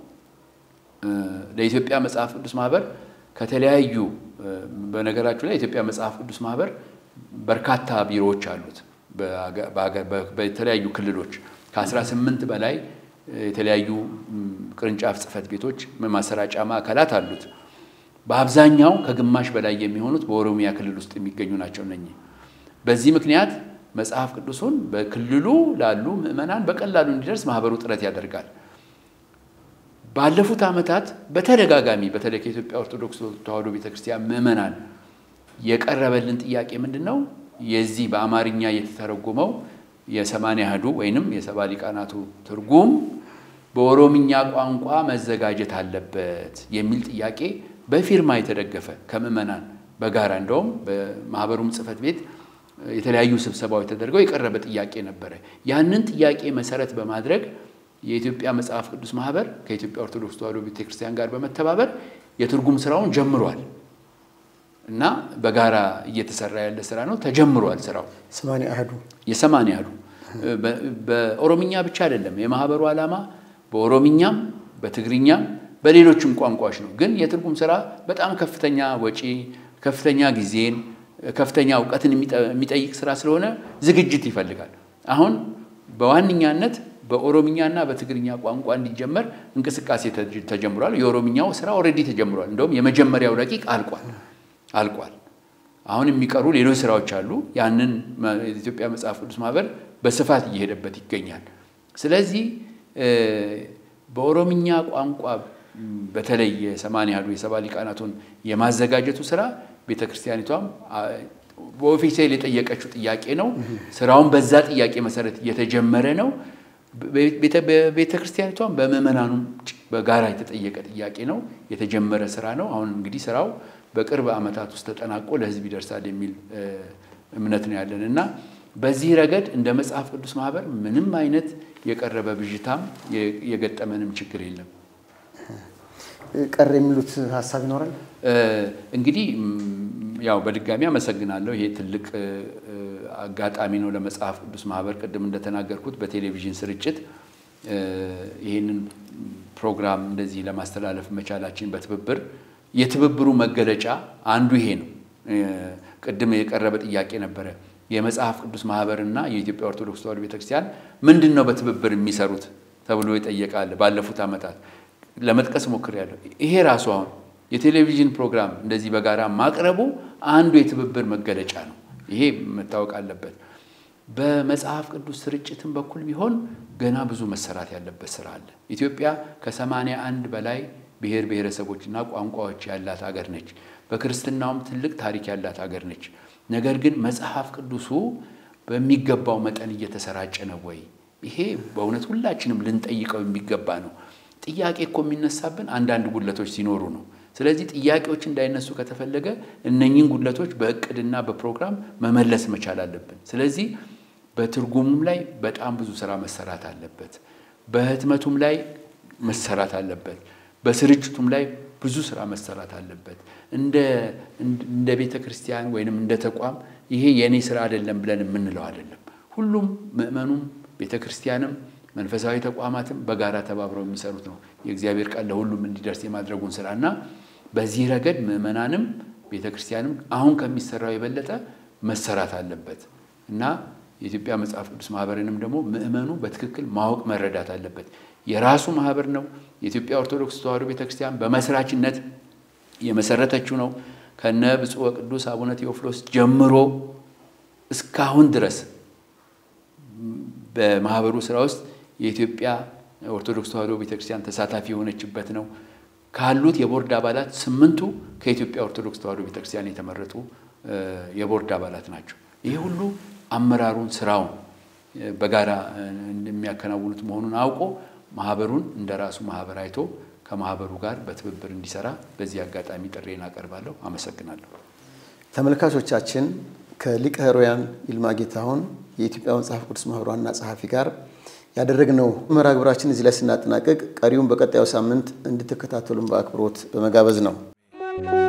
ለኢትዮጵያ መጽሐፍ ቅዱስ ማህበር ከተለያዩ በነገራችሁ ላይ የኢትዮጵያ መጽሐፍ ቅዱስ ማህበር በርካታ ቢሮዎች አሉት። በተለያዩ ክልሎች ከ18 በላይ የተለያዩ ቅርንጫፍ ጽህፈት ቤቶች ማሰራጫ ማዕከላት አሉት። በአብዛኛው ከግማሽ በላይ የሚሆኑት በኦሮሚያ ክልል ውስጥ የሚገኙ ናቸው እነኚህ። በዚህ ምክንያት መጽሐፍ ቅዱሱን በክልሉ ላሉ ምዕመናን በቀላሉ እንዲደርስ ማህበሩ ጥረት ያደርጋል። ባለፉት ዓመታት በተደጋጋሚ በተለይ ከኢትዮጵያ ኦርቶዶክስ ተዋሕዶ ቤተክርስቲያን ምዕመናን የቀረበልን ጥያቄ ምንድን ነው? የዚህ በአማርኛ የተተረጎመው የሰማንያ አሐዱ ወይንም የሰባ ሊቃናቱ ትርጉም በኦሮምኛ ቋንቋ መዘጋጀት አለበት የሚል ጥያቄ በፊርማ የተደገፈ ከምዕመናን በጋራ እንደውም በማህበሩም ጽሕፈት ቤት የተለያዩ ስብሰባዎች ተደርገው የቀረበ ጥያቄ ነበረ። ያንን ጥያቄ መሰረት በማድረግ የኢትዮጵያ መጽሐፍ ቅዱስ ማህበር ከኢትዮጵያ ኦርቶዶክስ ተዋሕዶ ቤተክርስቲያን ጋር በመተባበር የትርጉም ስራውን ጀምሯል እና በጋራ እየተሰራ ያለ ስራ ነው። ተጀምሯል ስራው ሰማንያ አሐዱ የሰማንያ አሐዱ በኦሮምኛ ብቻ አይደለም። የማህበሩ ዓላማ በኦሮምኛም በትግርኛም በሌሎችም ቋንቋዎች ነው። ግን የትርጉም ስራ በጣም ከፍተኛ ወጪ ከፍተኛ ጊዜን፣ ከፍተኛ እውቀትን የሚጠይቅ ስራ ስለሆነ ዝግጅት ይፈልጋል። አሁን በዋነኛነት በኦሮምኛና በትግርኛ ቋንቋ እንዲጀመር እንቅስቃሴ ተጀምሯል። የኦሮምኛው ስራ ኦልሬዲ ተጀምሯል። እንደውም የመጀመሪያው ረቂቅ አልቋል አልቋል። አሁን የሚቀሩ ሌሎች ስራዎች አሉ። ያንን የኢትዮጵያ መጽሐፍ ቅዱስ ማህበር በስፋት እየሄደበት ይገኛል። ስለዚህ በኦሮምኛ ቋንቋ በተለይ የሰማንያ ያህሉ የሰባ ሊቃናቱን የማዘጋጀቱ ስራ ቤተ ክርስቲያኒቷም በኦፊሴል የጠየቀችው ጥያቄ ነው። ስራውን በዛ ጥያቄ መሰረት እየተጀመረ ነው። ቤተ ክርስቲያኒቷም በምዕመናኑም በጋራ የተጠየቀ ጥያቄ ነው። የተጀመረ ስራ ነው። አሁን እንግዲህ ስራው በቅርብ ዓመታት ውስጥ ተጠናቆ ለሕዝብ ይደርሳል የሚል እምነት ነው ያለን እና በዚህ ረገድ እንደ መጽሐፍ ቅዱስ ማህበር ምንም አይነት የቀረበ ብዥታም የገጠመንም ችግር የለም። ቀር የሚሉት ሀሳብ ይኖራል? እንግዲህ ያው በድጋሚ አመሰግናለሁ። ይሄ ትልቅ አጋጣሚ ነው ለመጽሐፍ ቅዱስ ማህበር። ቅድም እንደተናገርኩት በቴሌቪዥን ስርጭት ይህንን ፕሮግራም እንደዚህ ለማስተላለፍ መቻላችን በትብብር የትብብሩ መገለጫ አንዱ ይሄ ነው። ቅድም የቀረበ ጥያቄ ነበረ። የመጽሐፍ ቅዱስ ማህበርና የኢትዮጵያ ኦርቶዶክስ ተዋሕዶ ቤተክርስቲያን ምንድን ነው በትብብር የሚሰሩት ተብሎ ይጠየቃል። ባለፉት ዓመታት ለመጥቀስ ሞክሬያለሁ። ይሄ ራሱ አሁን የቴሌቪዥን ፕሮግራም እንደዚህ በጋራ ማቅረቡ አንዱ የትብብር መገለጫ ነው። ይሄ መታወቅ አለበት። በመጽሐፍ ቅዱስ ስርጭትም በኩል ቢሆን ገና ብዙ መሰራት ያለበት ስራ አለ። ኢትዮጵያ ከሰማንያ አንድ በላይ ብሔር ብሔረሰቦችና ቋንቋዎች ያላት ሀገር ነች። በክርስትናውም ትልቅ ታሪክ ያላት ሀገር ነች። ነገር ግን መጽሐፍ ቅዱሱ በሚገባው መጠን እየተሰራጨ ነው ወይ? ይሄ በእውነት ሁላችንም ልንጠይቀው የሚገባ ነው። ጥያቄ እኮ የሚነሳብን አንዳንድ ጉድለቶች ሲኖሩ ነው። ስለዚህ ጥያቄዎች እንዳይነሱ ከተፈለገ እነኚህን ጉድለቶች በእቅድና በፕሮግራም መመለስ መቻል አለብን። ስለዚህ በትርጉሙም ላይ በጣም ብዙ ስራ መሰራት አለበት። በህትመቱም ላይ መሰራት አለበት። በስርጭቱም ላይ ብዙ ስራ መሰራት አለበት። እንደ ቤተ ክርስቲያን ወይንም እንደ ተቋም ይሄ የእኔ ስራ አይደለም ብለን የምንለው አይደለም። ሁሉም ምእመኑም ቤተ ክርስቲያንም መንፈሳዊ ተቋማትም በጋራ ተባብረው የሚሰሩት ነው። የእግዚአብሔር ቃል ለሁሉም እንዲደርስ የማድረጉን ስራ እና በዚህ ረገድ ምእመናንም ቤተ ክርስቲያንም አሁን ከሚሰራው የበለጠ መሰራት አለበት እና የኢትዮጵያ መጽሐፍ ቅዱስ ማህበርንም ደግሞ ምእመኑ በትክክል ማወቅ መረዳት አለበት። የራሱ ማህበር ነው። የኢትዮጵያ ኦርቶዶክስ ተዋሕዶ ቤተክርስቲያን በመስራችነት የመሰረተችው ነው። ከነ ብፁዕ ወቅዱስ አቡነ ቴዎፍሎስ ጀምሮ እስካሁን ድረስ በማህበሩ ስራ ውስጥ የኢትዮጵያ ኦርቶዶክስ ተዋሕዶ ቤተክርስቲያን ተሳታፊ የሆነችበት ነው። ካሉት የቦርድ አባላት ስምንቱ ከኢትዮጵያ ኦርቶዶክስ ተዋሕዶ ቤተክርስቲያን የተመረጡ የቦርድ አባላት ናቸው። ይህ ሁሉ አመራሩን ስራውን በጋራ የሚያከናውኑት መሆኑን አውቆ ማህበሩን እንደ ራሱ ማህበር አይቶ ከማህበሩ ጋር በትብብር እንዲሰራ በዚህ አጋጣሚ ጥሬን አቀርባለሁ። አመሰግናለሁ። ተመልካቾቻችን ከሊቀ ኅሩያን ይልማ ጌታሁን የኢትዮጵያ መጽሐፍ ቅዱስ ማህበር ዋና ጸሐፊ ጋር ያደረግነው መርሃ ግብራችን እዚህ ላይ ስናጠናቀቅ ቀሪውን በቀጣዩ ሳምንት እንድትከታተሉን በአክብሮት በመጋበዝ ነው።